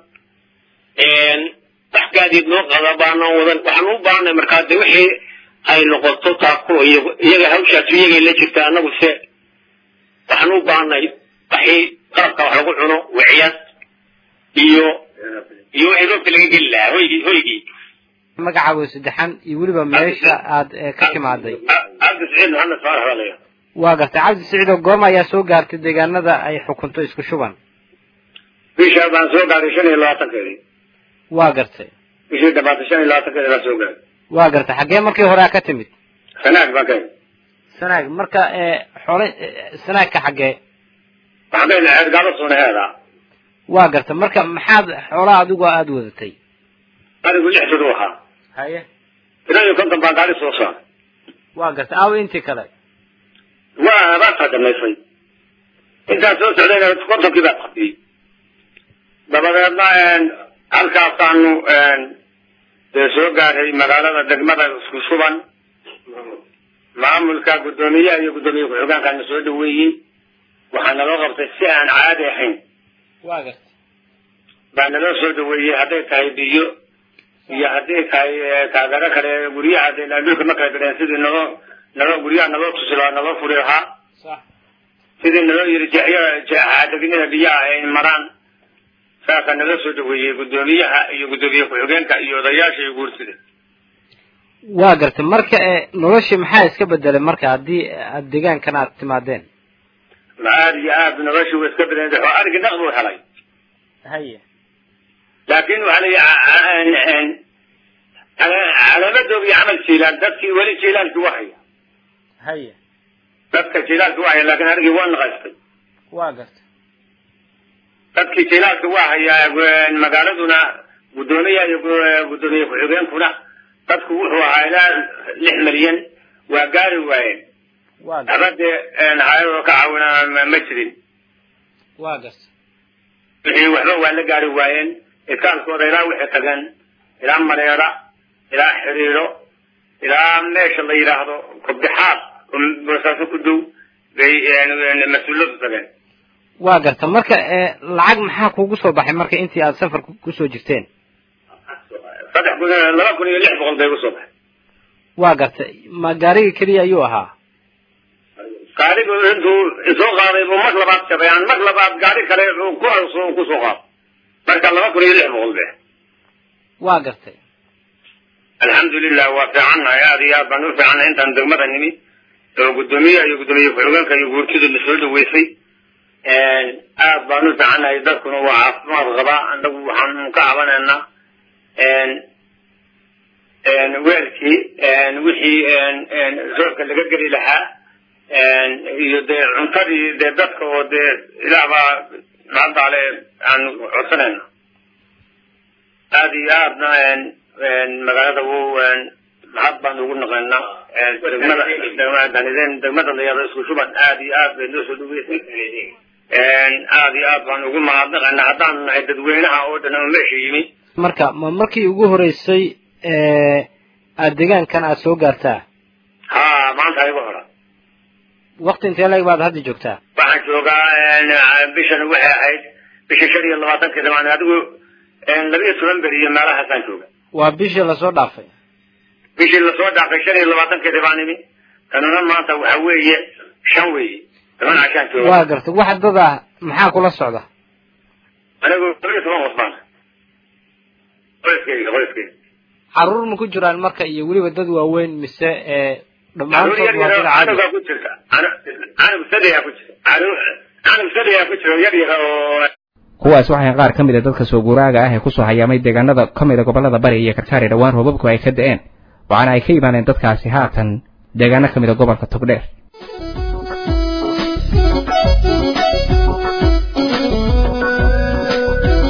wax gaadiid noo qada baanaan wadan waxaanu u baahannahay markaa de wixii ay noqoto taakulo iyaga hawshaas iyagay la jirta annagu se waxaan u baahanay waxii qalabka wax lagu cuno wiciyad iyo iyo wixii roobka laga geli lahaa hoygii hoygii magacaago saddexan iyo weliba meesha aad ka timaaday cabdi saciid maxamed faarax baa laya waa gartay cabdi saciid oo goorma ayaa soo gaartay deegaanada ay xukunto isku shuban bisha baan soo gaaray shan iyo labaatankeedii waa gartay bishii dhabaatay shan iyo labaatankeedii baan soo gaaray waa gartay xaggee markii hore a ka timid sanaag baan ka imid sanaag marka xoole sanaagka xaggee waxaan ka imid ceedgaalo suunaheeda waa gartay marka maxaad xoolaha adigu aada wadatay anigu lix jir u ahaa haye ilaa iyo konton baan gaari soo saaray waa gartay aawo intii kale waa abaartaa dhamaysay intaan soo socdayna kontonkii baa qabiyey dabadeedna halkaasaanu dee soo gaaray magaalada degmada isku shuban maamulka guddoomiyaha iyo guddoomiye ku-xigeenkaana soo dhaweeyey waxaa naloo qabtay si aan caadi ahayn waa gartay baa naloo soo dhaweeyey hadday tahay biyo iyo hadday tahay taageero kale guryaha de dhulka ma kala gadheen sidii naloo naloo guryaha naloo tusi lahaa naloo furi lahaa sax sidii naloo yiri jexya degnida biyaha ay maraan saasaa naloo soo dhaweeyey guddoomiyaha iyo guddoomiye ku-xigeenka iyo odayaasha iyo guursida waa gartay marka noloshii maxaa iska bedelay marka haddii aad deegaankan aad timaadeen aad iyo aad noloshii way iska bedelay oo arigi naq buu helay haye laakin waxaa layi calaamadooda iyo camal jiilaan dadkii weli jiilaankii wahaya haye dadka jiilaalkii wahaya laakin anigii waa naqaystay waa gartay dadkii jiilaalka waa hayaa magaaladuna guddoomiyaha iyo guddoomiye ku-xigeenkuna dadku wuxuu ahaa ilaa lix milyan waa gaari waayeen waa gartay abadee hayadoo ka caawina ma jirin waa gartay wixii waxba waa la gaari waayeen iskaalkooda ilaa waxay tageen ilaa mareera ilaa xiriiro ilaa meesha la yidhaahdo kobdixaad oo boosaaso ku dow bay mas-uuladu tageen waa garta marka lacag maxaa kugu soo baxay marka intii aad safar kusoo jirteen saddex kun laba kun iyo lix boqol bay kusoo baxay waa garta ma gaariga keliya ayuu ahaa gaarigu intuu isoo qaaday buu mar labaad jabay aan mar labaad gaari kale ku arso kusoo qaado marka laba kun iyo lix boqol be waa gartay alxamdulilah waa fiicannahay aad iyo aad baan u fiicannahay intaan degmada nimi oo guddoomiyaha iyo guddoomiye ku-xigeenka iyo guurtidu na soo dhaweysay aad baan u fiicannahay dadkuna waa caafimaad qabaa anagu waxaan ka cabanaynaa weelkii wixii roobka laga geli lahaa iyo dee cuntadii dee dadka oo dee ilaah baa mahaddaale aan codsanayna aad iyo aadna magaalada u mahad baan ugu naqaynaa degmada degmada layado isku shuban aad iyo aad bay noo soo dhaweysay aad iyo aad baan ugu mahadnaqaynaa haddaan nahay dadweynaha oo dhan oo meesha yimi marka ma markii ugu horeysay aad deegaankan aad soo gaartaa ha maanta igu hora wakti intee leg baad hadda joogtaa waxaan joogaa bishan waxay ahayd bisha shan iyo labaatankeeda maan adigu laba iyo toban beri iyo meelahaasaan jooga waa bishii lasoo dhaafay bishii lasoo dhaafay shan iyo labaatankeeda baan imi kanuna maanta waxa weeye shan weeye toban cashaan jooga waa gartay wax dad ah maxaa kula socda anigu laba iyo toban wasbaan qoyskeyga qoyskeyga caruur ma ku jiraan marka iyo weliba dad waaweyn mise caruur yar yar canugaa ku jirta canug sadayaa ku jira canug sadayaa ku jira yar yar oo kuwaas waxay qaar ka mid a dadka soo guuraaga ah ee kusoo hayaamay deegaanada ka mid a gobollada bari iyo karkaari dhowaan roobabku ay ka da'een waxaana ay ka yimaadeen dadkaasi haatan deegaano ka mid a gobolka togdheer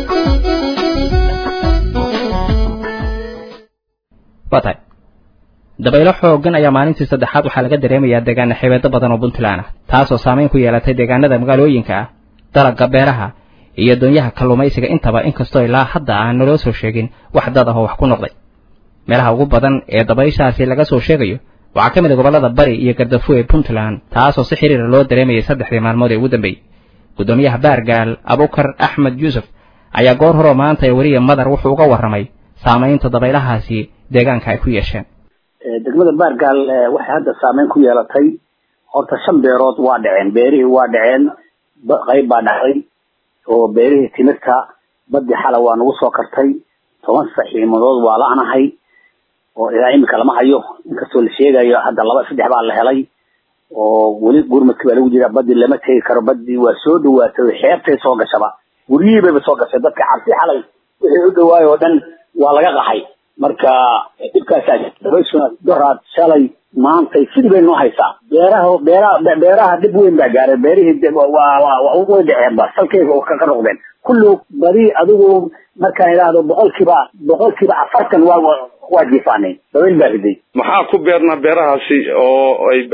waa tahay dabaylo xooggan ayaa maalintii saddexaad waxaa laga dareemayaa deegaana xebeedo badan oo puntland ah taasoo saamayn ku yeelatay deegaanada magaalooyinka ah dalagga beeraha iyo doonyaha kalluumaysiga intaba inkastoo ilaa hadda aan naloo soo sheegin wax dad ah oo wax ku noqday meelaha ugu badan ee dabayshaasi laga soo sheegayo waxaa ka mid a gobollada bari iyo gardafu ee puntland taasoo si xiriira loo dareemayay saddexdii maalmood ee ugu dambeeyey guddoomiyaha baargaal abukar axmed yuusuf ayaa goor horeo maanta ee weliya madar wuxuu uga warramay saamaynta dabaylahaasi deegaanka ay ku yeesheen degmada baargaal waxay hadda saameyn ku yeelatay horta shan beerood waa dhaceen beerihii waa dhaceen qayb baa dhacday oo beerihii timirta badii xala waa nagu soo kartay toban saxiimadood waa la-nahay oo ilaa imika lama hayo inkastoo la sheegayo hadda laba saddex baa la helay oo weli gurmadki baa lagu jiraa badii lama tegi karo badii waa soo dhawaatay xeebtay soo gashaba guryihii bayba soo gashay dadka cabsi xalay wixii u dhawaayo oo dhan waa laga qaxay marka dhibkaasaa dabayshuna doraad shalay maantay sidii bay noo haysaa beeraha beeraha beeraha dhib weyn baa gaaray beerihii way dhaceen ba salkeyga ka noqdeen kullu badi adigu markaan idhaahdo boqolkiiba boqolkiiba afartan waa waa jiifaanay dabayl baa riday maxaa ku beernaa beerahaasi oo ay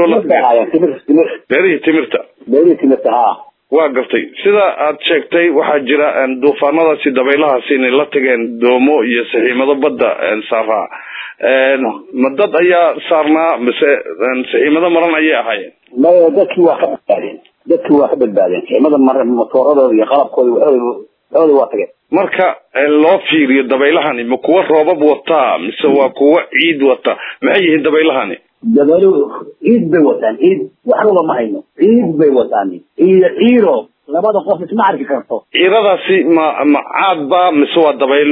beerihii timirta beerihii timirta ha waa gartay sida aad sheegtay waxaa jira duufaanadaasi dabaylahaasi inay la tageen doomo iyo saxiimado badda saaraa ma dad ayaa saarnaa mise saxiimado maran ayay ahaayeen maya dadkii waa ka badbaadeen dadkii waa ka badbaadeen saxiimada mar motooradooda iyo qalabkooda waxooda waa tageen marka loo fiiriyo dabaylahani ma kuwa roobab wataa mise waa kuwa ciid wata maxay yihiin dabaylahani dabaylo ciid bay wataan ciid wax walba ma hayno ciid bay wataan iyo ciiro labada qof isma arki karto ciiradaasi ma ma caad ba mise waa dabayl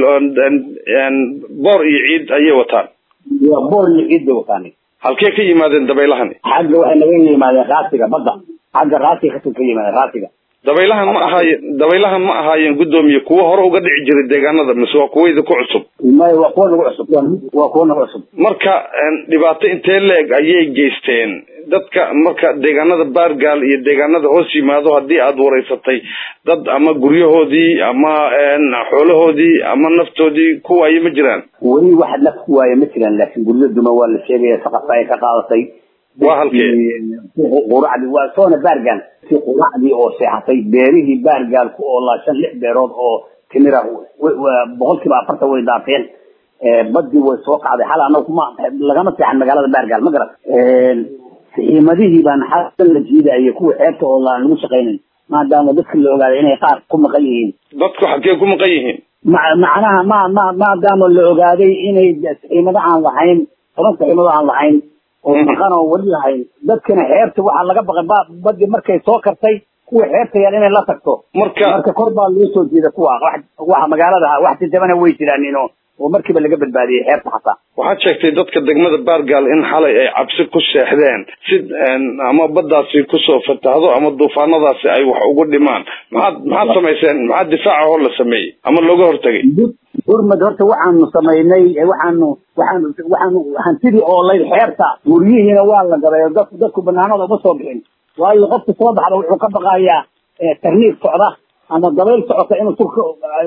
boor iyo ciid ayay wataan waa boor iyo ciid bay wataan halkee ka yimaadeen dabaylahani xagga waxay naga yimaadeen raasiga badda xagga raasiga kasoo ka yimaadeen raasiga dabaylahan ma ahaayeen dabaylahan ma ahaayeen guddoomiye kuwa hore uga dhici jiray deegaanada mise waa kuwa idinku cusub may waa kuwa nagu cusub waa kuwa nagu cusub marka dhibaato intee leeg ayay geysteen dadka marka deegaanada baargaal iyo deegaanada hoos yimaado haddii aad wareysatay dad ama guryahoodii ama xoolahoodii ama naftoodii ku waaye ma jiraan weli wax naf ku waaye ma jiraan laakiin guryo duma waa la sheegaya saqafka ay ka qaadatay waa halkee quracdi waa soona baargaal si quracdii oo seexatay beerihii baargaalku oo laa shan lix beerood oo timira boqolkiiba afartan way daafeen badii way soo kacday xal anagu ma lagama seexan magaalada baargaal ma garat saxiimadihii baan xasan la jiidaya kuwa xeebta oo laan lagu shaqaynayn maadaama dadka la ogaaday inay qaar ku maqan yihiin dadku xaggee ku maqan yihiin macnaha ma ma maadaama la ogaaday inay saxiimado aan lahayn toban saxiimado aan lahayn oo maqan oo weli lahayn dadkana xeebta waxaa laga baqay badii markay soo kartay kuwa xeebta yaan inay la tagto marka marka kor baa loo soo jeeda kuwa waxa magaalada wax jajabana way jiraanin oo oo markiiba laga badbaadiyey xeebta xataa waxaad sheegtay dadka degmada baargaal in xalay ay cabsi ku seexdeen si ama baddaasi kusoo fatahdo ama duufaanadaasi ay wax ugu dhimaan maxaad maxaad samayseen maxaa difaaca hor la sameeyey ama looga hortagay gurmad horta waxaanu samaynay waxaanu waxaanu waxaanu hantidii oo lay xeebta guryihiina waa la galay dadku dadku banaanada uma soo bixin waayo qofka soo baxda wuxuu ka baqayaa tarniig socda ama dabayl socota inuu sulka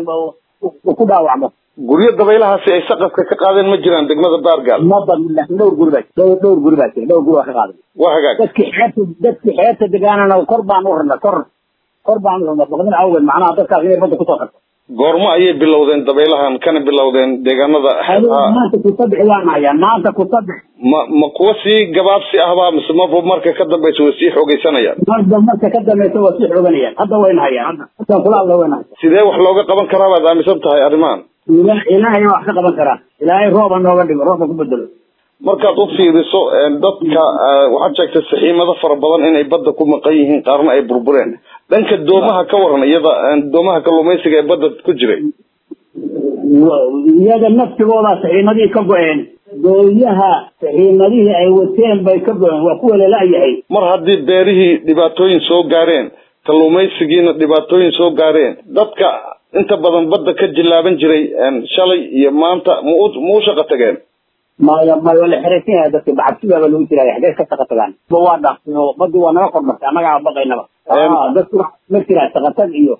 ku dhaawacmo guryo dabaylahaasi ay saqafka ka qaadeen ma jiraan degmada baargaal ma badin laakiin dhowr guri baa dhowr dhowr guri baa jira dhowr guri waa ka qaaday waa hagaag dadki xeebta dadki xeebta degaanana kor baan u rarnay kor kor baan u rarnay baqdin awgeed macnaha dadkaas inay badda kusoo karto goormo ayay bilowdeen dabaylahan kana bilowdeen deegaanada maanta kusadix waan hayaan maanta kusadix ma ma kuwa sii gabaabsi ahbaa mise maba marka ka dambaysa way sii xoogeysanayaan marba marka ka dambaysa waa sii xooganayaan hadda wayna hayaan hadda hadda kula alla wayna hayaan sidee wax looga qaban karaa baad aaminsan tahay arrimahan ilaahay wax ka qaban karaa ilaahay rooba nooga dhigo roobka ku bedelo markaad u fiiriso dadka waxaad sheegtay saxiimado fara badan inay badda ku maqan yihiin qaarna ay burbureen dhanka doomaha ka waran iyada doomaha kalluumaysiga ee badda ku jiray iyaga naftigooda saxiimadihii ka go-een dooyaha saxiimadihii ay wateen bay ka go-een waa kuwa lala-yahay mar haddii beerihii dhibaatooyin soo gaareen kalluumaysigiina dhibaatooyin soo gaareen dadka inta badan badda ka jilaaban jiray shalay iyo maanta ma u ma u shaqo tageen maya maya waa la xeraysan yahay dadka bacabsibaaba lagu jiraya xagee ka shaqo tagaan waa dhaafsino badi waa naga kormartay annagaa baqaynaba dadku ma jiraa shaqatag iyo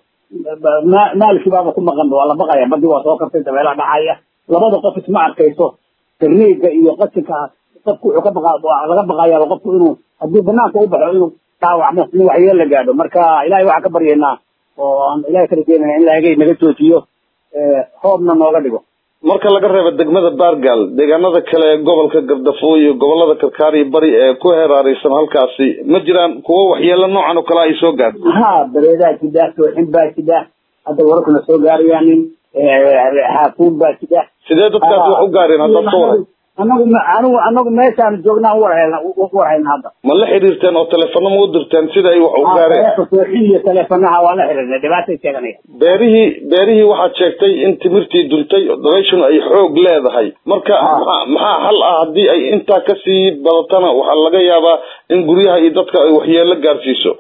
maalkii baaba ku maqan waa la baqaya badi waa soo kartay dabeelaha dhacaya labada qof isma arkayso tarniiga iyo qashinka qofku wuxuu ka baqa laga baqayaaba qofku inuu haddii banaanka u baxo inuu dhaawacmo in waxyeel la gaadho marka ilahay waxaan ka baryaynaa oo aan ilahay ka rajeynayna in laagay naga joojiyo roobna nooga dhigo marka laga reebo degmada baargaal deegaanada kale ee gobolka gardafo iyo gobolada karkaar iyo bari ee ku heeraaraysan halkaasi ma jiraan kuwo waxyeelo noocan oo kale ay soo gaadho ha dabeedaa jidha sooxin baa jidha hadda wararkuna soo gaarayaanin xaafuun baa jidha sidee dadkaas wax u gaareen haddaad ka waran anagu anigu anagu meeshaan joognaa u warhayna u warhayna hadda ma la xiriirteen oo teleefano ma u dirteen sida ay wax u gaareen sooxin iyo teleefonaha waa la xiriirnay dhibaatay sheeganaya beerihii beerihii waxaad sheegtay in timirtii duntay dabayshuna ay xoog leedahay marka maxaa maxaa xal ah haddii ay intaa kasii badatana waxaa laga yaabaa in guryaha iyo dadka ay waxyeelo gaarsiiso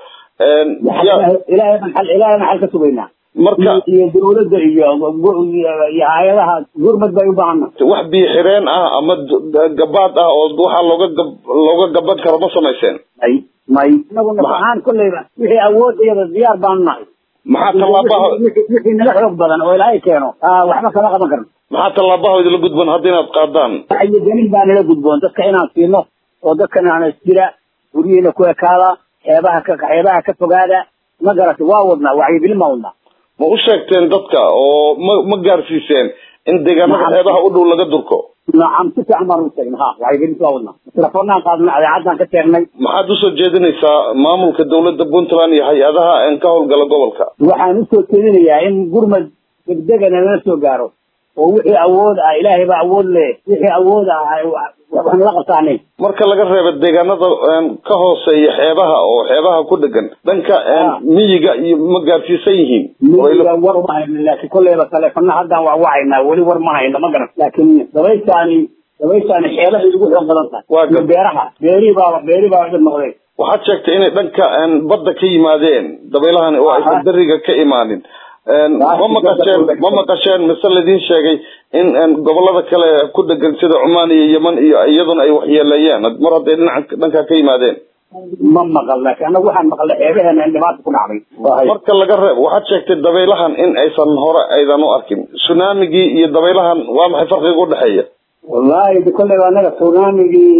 ilaahay baan xal ilaahay baan xal ka sugaynaa marka iyo dawladda iyo iyo hay-adaha gurmad bay u baahana wax biyo xireen ah ama gabaad ah oo waxaa looga gab looga gaban karo ma samayseen may may inagu naf ahaan kolleyba wixii awood iyada diyaar baanu nahay maxaa tallaabaha wixii naga xoog badan oo ilaahay keeno waxba kama qaban karno maxaa tallaabaha idila gudban hadda inaad qaadaan wacyigelin baa nala gudboon dadka inaan siino oo dadkan aan isjira guryihiina ku ekaada xeebaha ka xeebaha ka fogaada ma garatay waa wadnaa wacyigelin baa wadnaa ma u sheegteen dadka oo ma ma gaarsiiseen in deegaanada xeebaha u dhow laga durko nacam si fiican baan u sheegna ha wacyigelinta waa wadnaa telefoonaan qaadnay adeecaddaan ka sheegnay maxaad usoo jeedinaysaa maamulka dawladda puntland iyo hay-adaha een ka howlgala gobolka waxaan usoo jeedinayaa in gurmad degdegana lala soo gaaro oo wixii awood ah ilaahay baa awood leh wixii awood ah waxaan la qabtaanay marka laga reebo deegaanada ka hooseeya xeebaha oo xeebaha ku dhegan dhanka miyiga iyo ma gaarsiisan yihiin miyiga war uma hayno laakiin kolleyba taleefana haddaan waa wacaynaa weli war ma hayno ma garan laakiin dabayshaani dabayshaani xeelahay ugu xoog badan tahay iyo beeraha beerihii baa beerihii baa dhib noqday waxaad sheegtay inay dhanka badda ka yimaadeen dabeylahani oo aysan beriga ka imaanin ma maqasheen ma maqasheen mise laydin sheegay in gobolada kale ku dhegan sida cumaan iyo yeman iyo iyaduna ay waxyeeleeyeen mar hadday dhinaca dhankaa ka yimaadeen ma maqal laakiin anagu waxaan maqalnay xeebaheena in dhibaata ku dhacday marka laga reeb waxaad sheegtay dabaylahan in aysan hore aydan u arkin tsunamigii iyo dabaylahan waa maxay farqiga udhexeeya wallahi de kolleyba anaga tsunamigii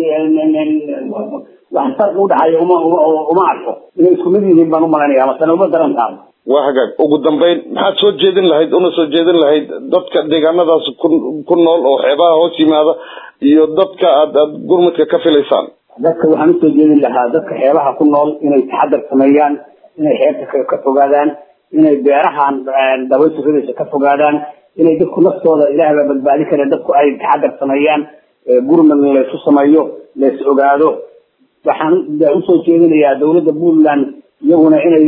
wax farqi udhexeeya uma uma arko inay isku mid yihiin baan umalaynaya masana uma daran tahay waa hagaag ugu dambeyn maxaad soo jeedin lahayd una soo jeedin lahayd dadka deegaanadaas ku ku nool oo xeebaha hoos yimaada iyo dadka aad aad gurmudka ka filaysaan dadka waxaan usoo jeedin lahaa dadka xeebaha ku nool inay taxadar sameeyaan inay xeebta ka fogaadaan inay beerahan dabaysha ridaysa ka fogaadaan inay dadku naftooda ilaah baa badbaadi kara dadku ay taxadar sameeyaan gurmad laysu sameeyo lays ogaado waxaan usoo jeedinayaa dawladda puntland iyaguna inay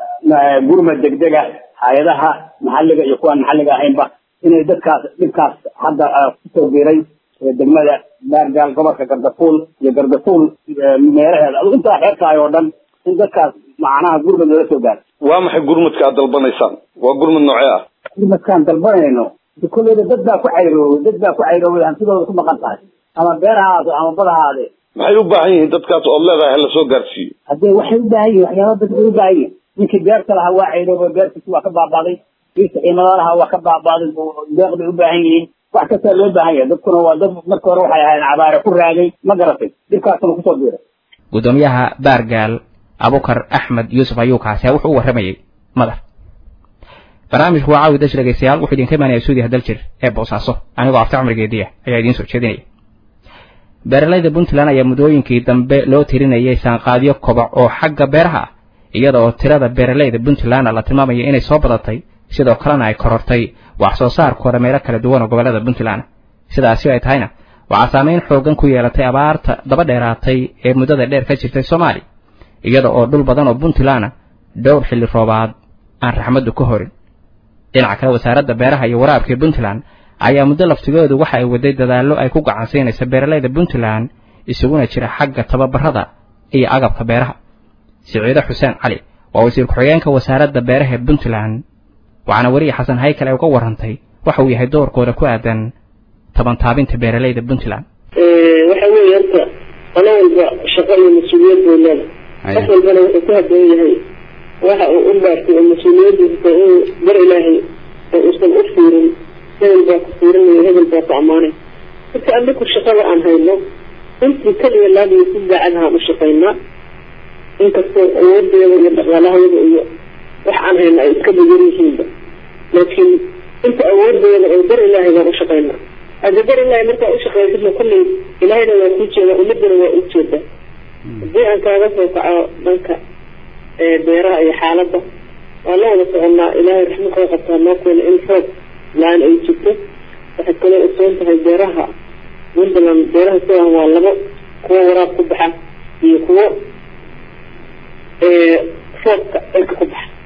gurmad degdega hay-adaha maxalliga iyo kuwaan maxalliga ahaynba inay dadkaas dhibkaas hadda kusoo biiray degmada baargaal gobolka gardafuul iyo gardafuul meelaheeda adu intaa xeertahay oo dhan in dadkaas macnaha gurmad lala soo gaaro waa maxay gurmudka aad dalbanaysaan waa gurmud noocee ah gurmadkaan dalbanayno kolleyda dad baa ku cayroobay dad baa ku cayroobay hantidooda ku maqan tahay ama beerahaado ama badahaade maxay u baahan yihiin dadkaas ood leedahay hala soo gaarsiiyo haddee waxay u baahan yihin waxyaaba dad bay u baahan yihin ninkii beerta lahaa waa cayroobay beertiisi waa ka baabaaday kii saxiimada lahaa waa ka baabaaday deeq bay u baahan yihiin wax kastaa loo baahan yahay dadkuna waa dad marka hore waxay ahayd cabaare ku raagay ma garatay dhibkaasuna kusoo biiray gudoomiyaha baargaal abukar axmed yuusuf ayuu kaasi wuxuu u warramayey madar barnaamijku waa caawi dash dhegeystayaal wuxuu idinka imaanaya suudiya daljir ee boosaaso anigoo afta cumrigeediya ayaa idiin soo jeedinaya beeralayda puntland ayaa muddooyinkii dambe loo tirinayay saanqaadyo kobac oo xagga beeraha ah iyada oo tirada beeralayda puntland la tilmaamaya inay soo badatay sidoo kalena ay korortay wax soo saarkooda meelo kala duwan oo gobollada puntland sidaasi ay tahayna waxaa saameyn xoogan ku yeelatay abaarta daba dheeraatay ee muddada dheer ka jirtay soomaaliya iyada oo dhul badan oo puntland dhowr xilli roobaad aan raxmaddu ka horin dhinaca kale wasaaradda beeraha iyo waraabka ee puntland ayaa muddo laftigoodu waxa ay waday dadaallo ay ku gacansiinaysa beeralayda puntland isuguna jira xagga tababarada iyo agabka beeraha siciide xuseen cali waa wasiir ku-xigeenka wasaaradda beeraha ee puntland waxaana weriye xasan haykal ay uga warrantay waxa uu yahay doorkooda ku aadan tabantaabinta beeralayda puntland waxa weeye horta qolo walba shaqo iyo mas-uuliyad buu leedahay qof walbana wuxuu ku haboon yahay waxa uu u dhaartay oo mas-uuliyadiisa uu bar ilaahay oo uusan u fiirin hebel baa ku fiirinaya hebel baa ku ammaanay marka anaku shaqada aan hayno intii kaliya laadiyo si daacadahaan u shaqaynaa inkastoo awoodeeda iyo dhaqaalahayada iyo wax aan hayno ay iska badan yihiinba laakiin inta awoodeeda oo dar ilaahay baan u shaqaynaa hadda dar ilaahay markaa u shaqaysidna kulley ilaahayna waa kuu jeedaa ummadana waa u jeedaa haddii aan kaaga soo kaco dhanka beeraha iyo xaaladda waa la wada soconnaa ilaahay raxmadkoo qabtaa noo keena in roob la-aan ay jirto waxaad kaloo ogsoon tahay beeraha puntland beeraha sidan waa labo kuwo waraab ku baxa iyo kuwo roobka cirka ku baxa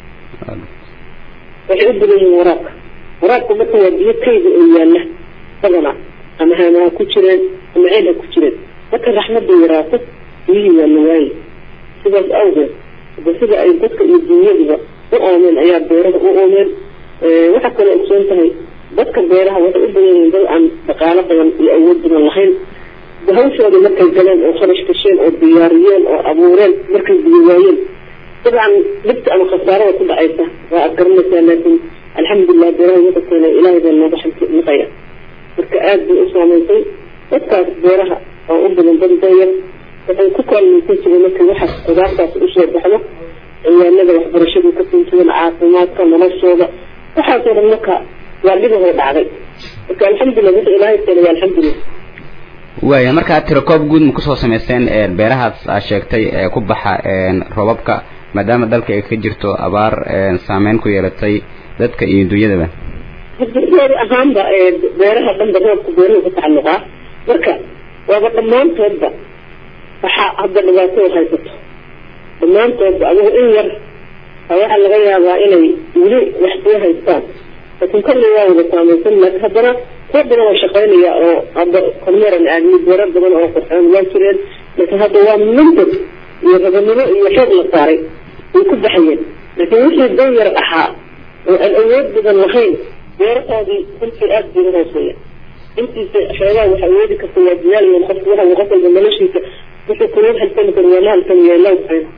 waxay u badan yihiin waraabka waraabka marka waa biyo kayda oo yaalla badana ama haamaha ku jireen ama ceel ha ku jireen marka raxmadda yaraato biyihii waa la waaye sidaas awgeed hada sida ay dadka iyo dunyaduba u oomeen ayaa beeraha u oomeen waxaa kaloo ogsoon tahay dadka beeraha waxay u badan yihiin dad aan dhaqaalo badan iyo awood badan lahayn hawshooda markay galeen oo kharash gasheen oo diyaariyeen oo abuureen markay biyo waayeen dabcan dhibta ama khasaarada ku dhacaysa waa aad garanaysaa laakiin alxamdulilah beeraha wada keenay ilaahay baa nooga xamnaqaya marka aad bay u saamaysay dadkaas beeraha oo u badan dad dayar waxay ku kaalmaysan jireen markay waxaas qudaartaas usoo baxdo ciyaanada waxbarashadu ka sintuwan caafimaadka noloshooda waxaasoo dhan marka waa dhibahoo dhacday marka alxamdulilah wixii ilaahay keenay waa alxamdulilah waaya markaa tirakoob guud ma kusoo samaysteen beerahaas aa sheegtay ee ku baxa robabka maadaama dalka ay ka jirto abaar saameyn ku yeelatay dadka iyo dunyadaba geedi ahaanba beeraha dhanba roobka beeruhu ka tacalluqaa marka waaba dhammaantoodba waxaa hadda dhibaato haysato dhammaantoodba adigu in yar waxaa laga yaabaa inay weli wax soo haystaan laakiin kolley waa wada saamaysan laakiin haddana kuwa badan oo shaqaynaya oo hadda kormeeran aadmi beerar badan oo qurxoon waa jireen laakiin hadda waa mintad iyo rabanimo iyo xoog la saaray way ku baxayeen laakiin wixii dan yar ahaa oo aan awood badan lahayn beerahoodii runtii aad bay u hooseeya intiisa xoogaa wax awoodi karta waa diyaalayan qofku waxa qof walba noloshiisa wuxuu kuloo halsami karo waa la halsamaya la waxayna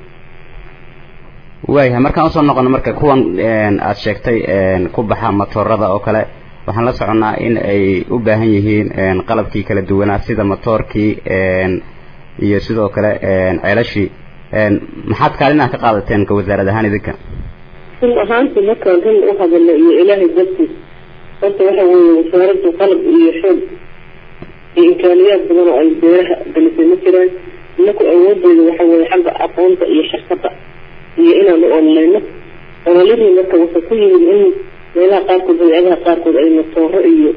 waayahay markaan usoo noqono marka kuwan aad sheegtay ku baxa matoorada oo kale waxaan la soconnaa in ay u baahan yihiin qalabkii kala duwanaa sida matoorkii iyo sidoo kale ceelashii maxaad kaalin ah ka qaadateen ka wasaarad ahaan idinka run ahaantii markaan run u hadalno iyo ilaahay dartiis horta waxa weeye wasaaraddu qalab iyo xoog iyo imkaaniyaad badan oo ay beeraha gelisay ma jiraan inaku awoodeeda waxa weeye xagga aqoonta iyo xirfadda iyo inaanu ololeyno ololihii marka wuxuu ku yimid in meelaha qaarkood badeecadaha qaarkood ay matooro iyo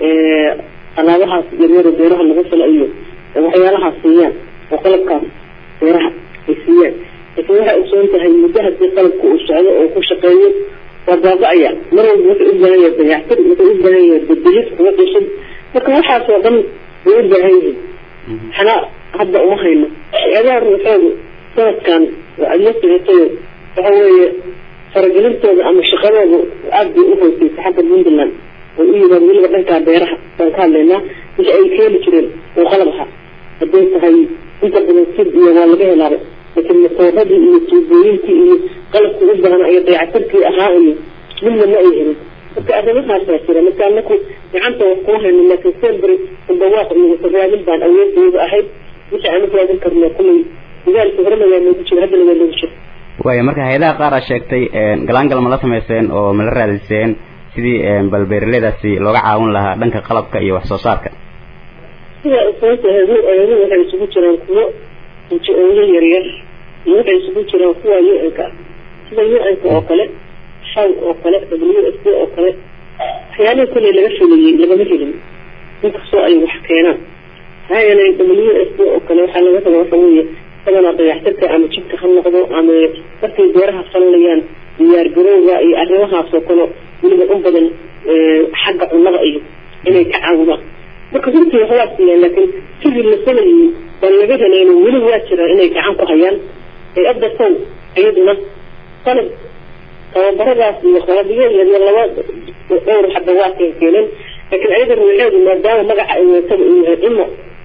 alaabahaas yaryaro beeraha lagu falo iyo waxyaalahaas siiyaan oo qalabkaas beeraha ay siiyaan laakiin waxay ogsoon tahay muddo haddii qalabka uu socdo oo ku shaqeeyo waa baaba-aya mar walba wuxuu u baahan yahay dayactir wuxuu u baahan yahay bedelis kuwa qishin marka waxaasoo dhan way u baahan yihiin waxna hadda uma hayno hay-adaha ruuxoodu sanadkan waa adla socotayo waxa weeye faragelintooda ama shaqadooda aad bay u hooseysay xagga puntland way u yimaad weliba dhankaa beeraha baan ka hadlaynaa wixii ay keeni jireen oo qalab ahaa hadday tahay inta badan sid iyo waa laga helaaba laakiin matooradii iyo tuubooyinkii iyo qalabkii u baahan iyo dayactirkii ahaa iyo midna ma ay helin marka arrimahaasaa jira marka anaku gacanta wax kuma hayno laakiin sembri dawaaq iyo wasaraadin baan awoodooda ahayd wixii aan u raadin karno kullay dagaalkii horena waa noogu jira haddana waa noogu jira waaya marka hay-adaha qaar aa sheegtay galaangal ma la samayseen oo ma la raadiseen sidii bal beeraleydaasi looga caawin lahaa dhanka qalabka iyo wax soo saarka sida sababta eedu waxay isugu jiraan kuwo nji-ooyo yaryar iyo waxay isugu jiraan kuwa u-nka sida u-nka oo kale shaw oo kale w s d oo kale waxyaalihii kulley laga fuliyey lagama helin inkastoo ay wax keenaan maxaa yeelay w s d oo kale waxaa laga raba waxa weeye badanaa dayactirka ama jidka ha noqdo ama markay beeraha falanayaan diyaar garowga iyo arrimahaasoo kale weliba u badan xagga cunnada iyo inay ka caawidaan marka runtii waxbaa siiyaan laakiin sidii la salayay baan laga helayno weli waa jiraan inay gacan ku hayaan hay-adda sow iyaduna qalab tababaradaas iyo qalabyo yaryar laba dhowr hadda waa keenkeeneen laakiin ayaga ruuxeedu maadaama magaca ay weetaba uu yahay cimo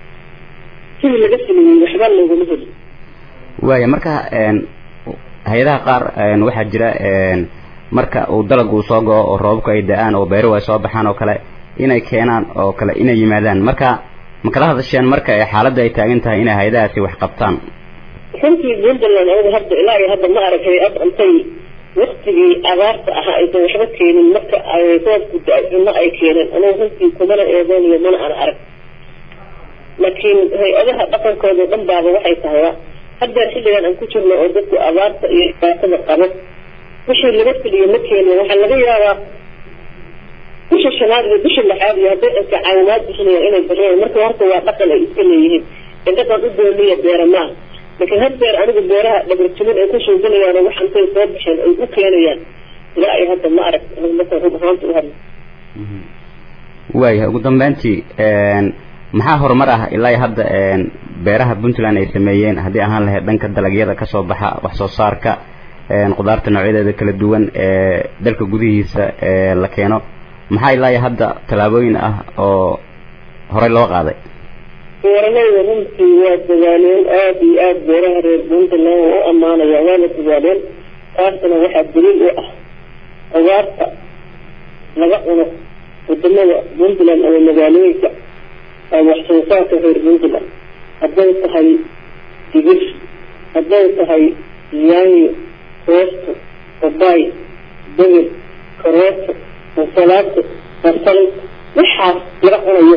sidii laga sameeyey waxba loogama helin waaya marka hay-adaha qaar waxaa jira marka uu dalag uu soo go-o oo roobabku ay da-aan oo beeruhu ay soo baxaan oo kale inay keenaan oo kale inay yimaadaan marka ma kala hadasheen marka ee xaaladda ay taagan tahay inay hay-adahaasi wax qabtaan runtii puntland anigu hadda ilaa iyo hadda ma arag hay-ad intay waktigii abaarta ahaa aysan waxba keenin marka ay roobku da-ay cunno ay keeneen anigu runtii kumana eedeynayo mana aan arag laakiin hay-adaha dhaqankooda dhan baaba waxay tahay haddeer xilligan aan ku jirno oo dadku abaarta iyo dhibaatada qabo wixii laga filiyo ma keenin waxaa laga yaabaa bisha shanaad iyo bisha lixaad iyo hadday dadka caawimaad bixinayaan inay bixiyaan marka horta waa dhaqan ay iska leeyihiin ee dhaqan u dooniya beera maaha laakiin haddeer anigu beeraha dhabarjimin ay ku suuginayaan oo wax intay soo bixeen ay u keenayaan ilaa ay hadda ma arag marka run ahaanta u hadla waayahay ugu dambeyntii maxaa horumar ah ilaa iyo hadda beeraha puntland ay sameeyeen haddii ahaan lahayd dhanka dalagyada kasoo baxa wax soo saarka qudaarta noocyadeeda kala duwan ee dalka gudihiisa ee la keeno maxaa ilaa iyo hadda tallaabooyin ah oo horey loo qaaday beeralayda runtii waa dadaaleen aada iyo aada beeraha reer puntland waa u ammaanaya waana dadaaleen taasna waxaa daliil u ah qudaarta laga cuno wadamada puntland ama magaalooyinka wax soo saarka reer puntland hadday tahay digir hadday tahay yaanyo koosto babaay degel karooto ansalaato basal waxaas laga cunayo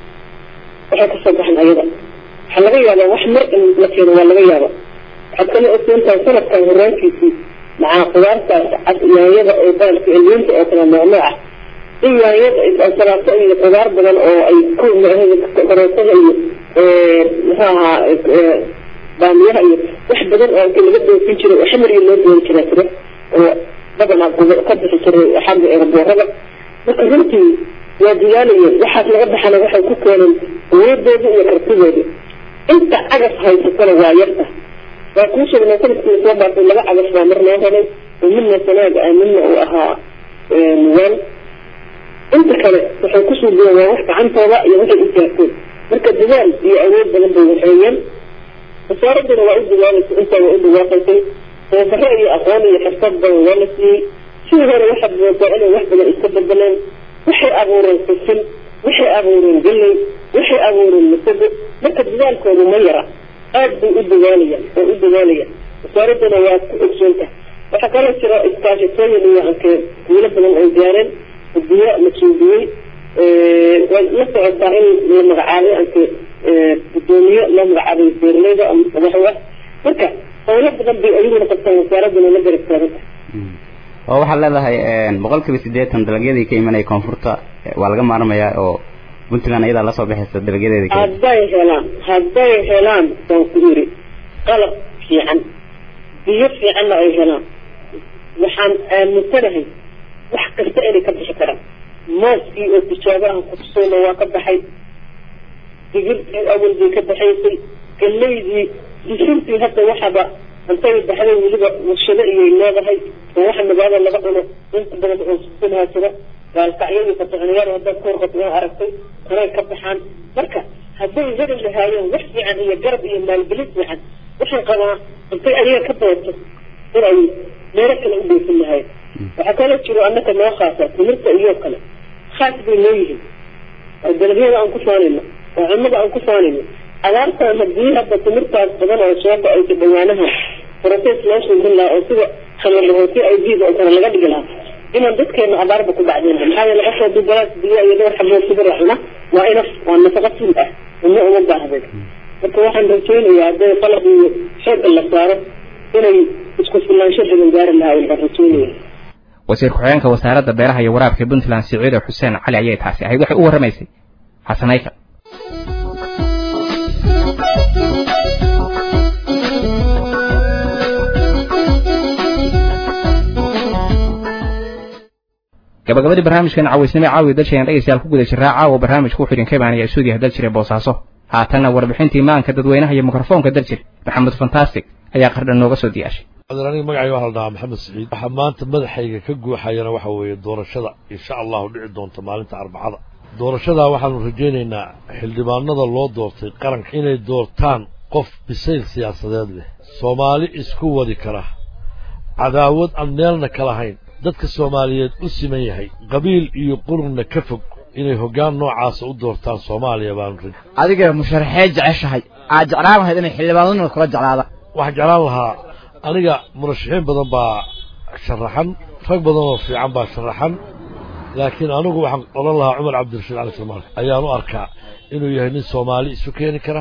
waxay kasoo baxan ayada waxaa laga yaabaa wax mar in la keeno waa laga yaaba waxaad kala ogsoontahay sanadkan horaankiisii macaa qudaartaas cad yaanyada oo baalka elweynta oo kale noocnooc ah in yaanyada ansalaato iyo qudaar badan oo ay ku karootada iyo muxuu ahaa baamiyaha iyo wax badan oo inta laga doofin jiray oo xamar iyo loo doon jira jira oo badanaa ka bixi jiray xagga eeraboorada marka runtii waa dadaalayeen waxaas laga baxana waxay ku keeneen awoodooda iyo kartidooda inta cagaf haysatana waa yarta waa kuu sheegnay sanadkii soo baartay laba cagaf baa mar loo helay oo midna sanaaga ah midna uu ahaa muwaan inta kale waxay ku suugeen waa wax gacantooda iyo waxay u jaarteen marka dadaal iyo awood badan bay waxeeyeen wasaaraduna waa u dadaalaysa intaa waa u dhawaaqaysay tababaro iyo aqoon iyo xirfad badan waa la siiyey sidii hore waxaad moodaa inay wax badan iska bedeleen waxay abuureen sisin waxay abuureen galley waxay abuureen masago marka dadaalkoodu ma yara aad bay u dadaalayaan oo u dadaalayaan wasaaraduna waa ku ogsoontahay waxaa kaloo jira iskaashatooyin iyo anke wiilo badan ay gaareen biyo la suudiyey way la socotaa in la magacaabay anke gudoomiye loo magacaabay beeraleyda madaxwa marka howlo badan bay ayaguna qabtaan wasaaraduna la garab taaganta oo waxaad leedahay boqol kiiba siddeetan dalagyadii ka imanaya koonfurta waa laga maarmayaa oo puntland ayadaa lasoo baxaysa dalagyadeeda ka hadday helaan hadday helaan baan ku yiri qalab fiican biyo fiicanna ay helaan waxaan aaminsanahay wax kasta inay ka bixi karaan mooskii oo tijaabo ah kutusayna waa ka baxay digirtii awal bay ka baxaysay galeydii disintii hadda waxaba intay baxday weliba warshado iyay leedahay oo waxa magaalada laga cuno inta badan oo susinhaa jira gaalkacyadii fatixinayaal haddaad ka warqato waa aragtay kanay ka baxaan marka hadday heli lahaayeen wax fiican iyo garab iyo maalgelin fiican waxaan qabaa intay adiga ka dooto in ay meelo kale u dheefin lahayen waxaa kaloo jiro annaka noo khaasa timirta iyo kale khaas bay leeyihiin oo dalagyada aan ku faanayno oo cunnada aan ku faanayno abaartan haddii hadda timirtaas badan oo soo go-aysa dhawaanaha process loo suubin lahaa oo sida khamarlahooti ay biid oo kale laga dhigi lahaa inaan dadkeena abaarba ku dhacdeen maxaa yeele qofka haddii galaas biyo iyo dhowr xabood sibir la cuna waa inaf waa nafaqo fil ah uma uma baahday marka waxaan rajaynayaa hadday qalab iyo xoogga la saaro inay isku filaansho badan gaari lahaayeen baan rajaynaya wasiir ku-xigeenka wasaaradda beeraha iyo waraabka puntland siciide xuseen cali ayay taasi ahayd waxay u warramaysay xasanayka gabagabadii barnaamijkan cawaysnimo caawi dalshayaan dhegaystayaal ku guda jiraa caawa barnaamijku wuxuu idinka imaanaya stuudiyaha daljire boosaaso haatanna warbixintii maanka dadweynaha iyo mikrofoonka daljir maxamed fantastic ayaa qardhan nooga soo diyaashay aniga magacayga waxaa la dhahaa maxamed siciid waxaa maanta madaxayga ka guuxayana waxa weeye doorashada insha allahu dhici doonta maalinta arbacada doorashadaa waxaanu rajaynaynaa xildhibaanada loo doortay qaranka inay doortaan qof bisayl siyaasadeed leh soomaali isku wadi kara cadaawad aan meelna ka lahayn dadka soomaaliyeed u siman yahay qabiil iyo qurunna ka fog inay hoggaan noocaasa u doortaan soomaaliya baanu raj adiga musharaxee jeceshahay aad jeclaan lahayd inay xildhibaanaduna kula jeclaadaan waxaan jeclaan lahaa aniga murashaxiin badan baa sharaxan rag badan oo fiican baa sharaxan laakiin anigu waxaan odhan lahaa cumar cabdirashiid cali salmaan ayaan u arkaa inuu yahay nin soomaali isu keeni kara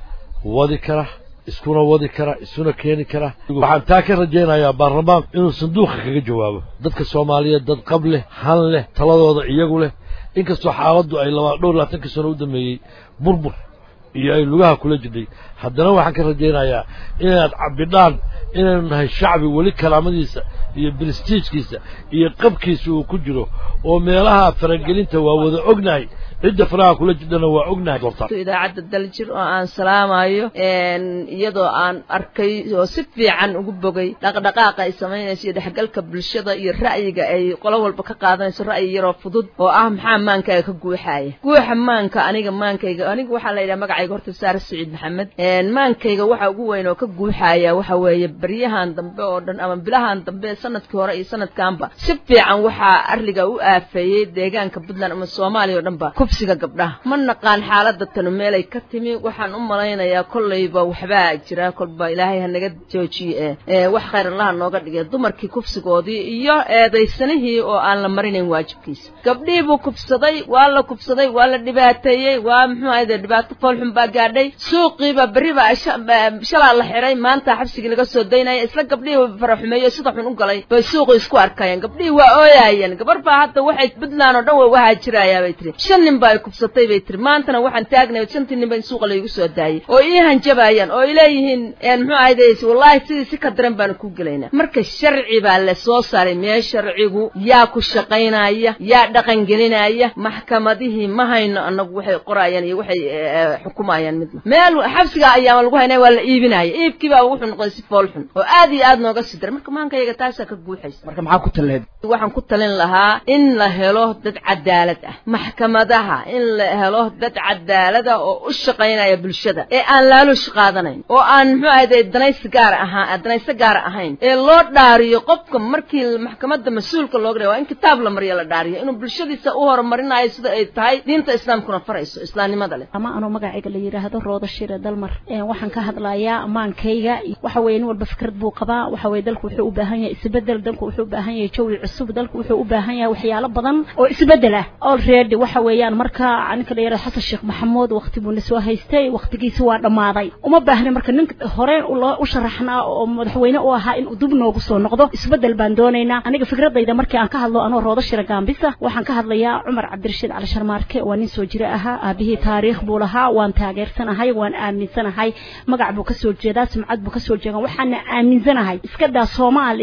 wadi kara iskuna wadi kara isuna keeni kara waxaan taa ka rajaynayaa baarlamaanku inuu sanduuqa kaga jawaabo dadka soomaaliyeed dad qab leh han leh taladooda iyagu leh inkastoo xaaladdu ay laba dhowr labaatankii sano u dambeeyey burbur iyo ay lugaha kula jidhay haddana waxaan ka rajaynayaa inaad cabidhaan inaynu nahay shacbi weli kalaamadiisa iyo brestiijkiisa iyo qabkiisa uu ku jiro oo meelaha faragelinta waa wada ognahay cidda faraha kula jidhana waa ognahay idaacadda daljir oo aan salaamayo iyadoo aan arkay oo si fiican ugu bogay dhaqdhaqaaqa ay samaynayso iyo dhexgalka bulshada iyo ra'yiga ay qolo walba ka qaadanayso ra'yi yaroo fudud oo ah maxaa maankaaga ka guuxaaya guuxa maanka aniga maankayga aniga waxaa la yidhaha magacayga horta saare saciid maxamed maankayga waxa ugu weyn oo ka guuxaaya waxa weeye baryahan dambe oo dhan ama bilahan dambe sanadkii hore iyo sanadkanba si fiican waxaa arriga u aafeeyey deegaanka puntland ama soomaaliya oo dhanba kufsiga gabdhaha ma naqaan xaaladda tanu meelay ka timi waxaan u malaynayaa kollayba waxbaa jira kolba ilaahay ha naga joojiye ee wax khayr allaha nooga dhigay dumarkii kufsigoodii iyo eedaysanihii oo aan la marinayn waajibkiisa gabdhihii buu kufsaday waa la kufsaday waa la dhibaateeyey waa muxuu ahayde dhibaato foolxun baa gaadhay suuqiiba berri baa shalaa la xiray maanta xabsigii laga soo daynaya isla gabdhihii faraxumeeyo sida xun u galay bay suuqii isku arkayeen gabdhihii waa ooyaayeen gabar baa hadda waxay puntland oo dhan way wahaajirayaa bay tiri shan nin baa ay kufsatay bay tiri maantana waxaan taagnay shantii nin ba in suuqa laygu soo daayay oo ii hanjabayaan oo ay leeyihiin muxuu ahayde wallaahi sidii si ka daran baanu ku gelaynaa marka sharci baa la soo saaray mee sharcigu yaa ku shaqaynaya yaa dhaqan gelinaya maxkamadihii ma hayno annagu waxay qorayaan iyo waxay xukumayaan midna meel xabsiga ayaa lagu haynaya waa la iibinaya iibkii baa wuxuu noqday si fool xun oo aad iyo aad nooga sii daray marka maankayaga taasaa ka guuxaysa marka maxaa ku taleed waxaan ku talin lahaa in la helo dad cadaalad ah maxkamadaha in la helo dad cadaalada oo u shaqaynaya bulshada ee aan laalush qaadanayn oo aan muxuu ahayde danaysi gaar ahaan danayso gaara ahayn ee loo dhaariyo qofka markii maxkamadda mas-uulka looga dhigay waa in kitaab la mariyo la dhaariyo inuu bulshadiisa u horumarinayo sida ay tahay diinta islaamkuna farayso islaamnimada leh ama anoo magacayga la yidhaahdo rooda shire dalmar waxaan ka hadlayaa amaankayga waxa weye nin walba fikrad buu qabaa waxa weye dalku wuxuu u baahan yahay isbedel dalku wuxuu u baahan yahay jawi cusub dalku wuxuu u baahan yahay waxyaalo badan oo isbedel ah already waxa weeyaan marka ninka la yidhahdo xasan sheekh maxamuud waqti buu na soo haystay waqtigiisi waa dhammaaday uma baahna marka nin horeen loo u sharaxnaa oo madaxweyne u ahaa inuu dib noogu soo noqdo isbedel baan doonaynaa aniga fikradayda markii aan ka hadlo anoo roodo shira gaambisa waxaan ka hadlayaa cumar cabdirashiid cali sharmaarke waa nin soo jire ahaa aabihii taariikh buu lahaa waan taageersanahay waan aaminsanahay magac buu kasoo jeedaa sumcad buu kasoo jeedaa waxaana aaminsanahay iska daa soomaali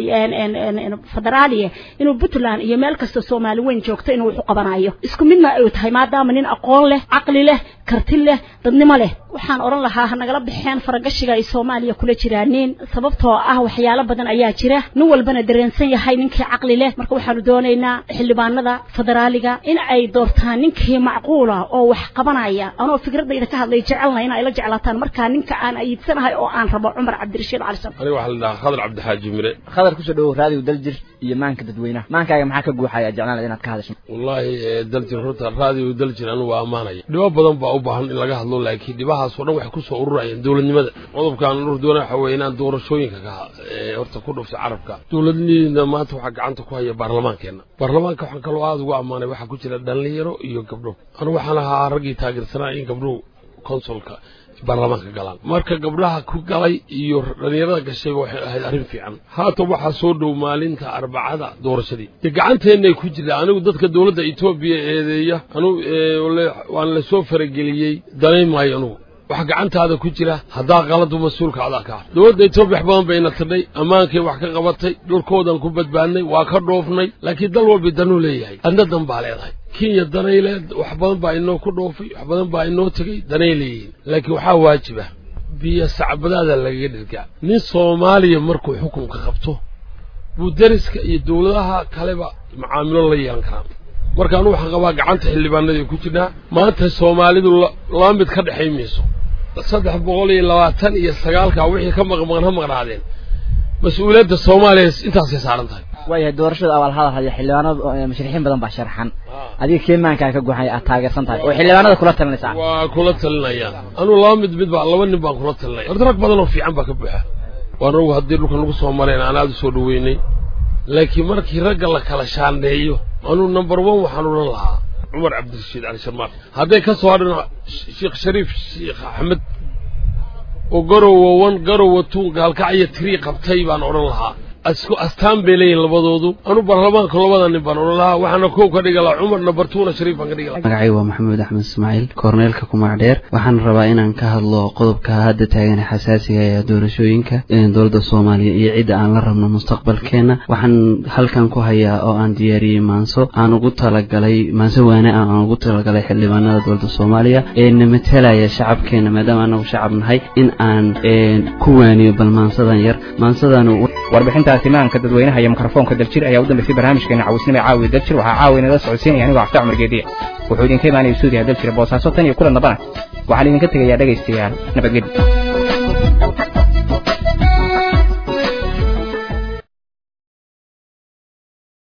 federaaliya inuu puntland iyo meel kasta soomaali weyn joogto inuu wax u qabanayo isku midna ay tahay maadaama nin aqoon leh caqli leh karti leh dadnimo leh waxaan odhan lahaa ha nagala baxeen faragashiga ay soomaaliya kula jiraaniin sababtoo ah waxyaalo badan ayaa jira nin walbana dareensan yahay ninkii caqli leh marka waxaanu doonaynaa xildhibaanada federaaliga in ay doortaan ninkii macquula oo wax qabanaya anoo fikradayda ka hadlay jecelna in ay la jeclaataan markaa ninka aan ayidsanahay oo aan rabo cumar cabdirashiid cali sar aniga waxaa la dhahaa khadar cabdixaaji mire khadar kusoo dhawow raadiyo daljir iyo maanka dadweynaha maankaaga maxaa ka guuxaya jeclaan inaad ka hadasho wallaahi daljir horta raadiyo daljir anigu waa ammaanaya dhibo badan baa u baahan in laga hadlo laakiin dhibahaas oo dhan waxay kusoo ururayeen dowladnimada qodobkan urur doona waxa weeye inaan doorashooyinka ka horta ku dhufta carabka dowladniina maanta waxaa gacanta ku haya baarlamaankeenna baarlamaanka waxaan kaloo aada ugu ammaanay waxaa ku jira dhalinyaro iyo gabdho anigu waxaan ahaa raggii taageersanaa in gabdhuhu konsolka baarlamaanka galaan marka gabdhaha ku galay iyo dhalinyarada gashayba waxay ahayd arrin fiican haatan waxaa soo dhow maalinta arbacada doorashadii dee gacanteennay ku jirta anigu dadka dowladda etoobiya eedeeya anu waan la soo farageliyey danayn maayo anugu wax gacantaada ku jira haddaa qaladu mas-uulka adaa ka ah dowladda etoobiya wax badan bayna tidhay ammaankay wax ka qabatay dhulkoodan ku badbaadnay waa ka dhoofnay laakiin dal walbi danuu leeyahay adna dan baa leedahay kenya danay leed wax badan baa inoo ku dhoofay wax badan baa inoo tegey danay leeyihiin laakiin waxaa waajiba biyo sacbadaada lagaga dhirgaa nin soomaaliya markuu xukunka qabto buu deriska iyo dowladaha kaleba macaamilo la yeelan karaa marka anu waxaan qabaa gacanta xildhibaanadii ku jirnaa maanta soomaalidu laba mid ka dhexay mayso saddex boqol iyo labaatan iyo sagaalka wixii ka maqmaqan ha maqnaadeen mas-uuliyadda soomaaliya intaasay saaran tahay waayahay doorashada abaal hadal haya xildhibaanadu musharixiin badan baa sharaxan adiga keemaankaa ka guuxay aad taageersan tahay oo xildhibaanada kula talinaysaa waa kula talinayaan anuu laba mid mid baa laba nin baan kula talinaya horta rag badan oo fiican baa ka buuxa waan ogu haddii dhulkan lagu soo mareen aan aada u soo dhaweynay laakiin markii ragga la kala shaandheeyo anuu number one waxaan odhan lahaa cumar cabdirashiid cali sharmaar hadday ka soo hadhan sheekh shariif sheekh axmed oo garowa wan garowa tuun gaalkacyo tirii qabtay baan odhan lahaa isku astaan bay leeyihin labadoodu anu baarlamaanka labada nin baan odhan lahaa waxaana kow ka dhigi lahaa cumar number twona shariif baan ka dhigi lahaa magacay waa maxamuud axmed ismaaciil korneelka kumac dheer waxaan rabaa inaan ka hadlo qodobka hadda taagan xasaasiga ee doorashooyinka dowladda soomaaliya iyo cidda aan la rabno mustaqbalkeena waxaan halkan ku hayaa oo aan diyaariyey maanso aan ugu talagalay maanso waane ah aan ugu talagalay xildhibaanada dowladda soomaaliya ee na matalaya shacabkeena maadaama anagu shacab nahay in aan ku waaniyo bal maansadan yar maansadan warbixintaasi maanka dadweynaha iyo mikrofoonka daljir ayaa u dambeysay barnaamijkeena cawisnimo caawi daljir waxaa caawi inala socodsiinaya anigoo cafta cumar geediya wuxuu idinka imaanaya suudiya daljir boosaaso tan iyo kulan dambana waxaan idinka tegayaa dhegaystayaal nabadgelyo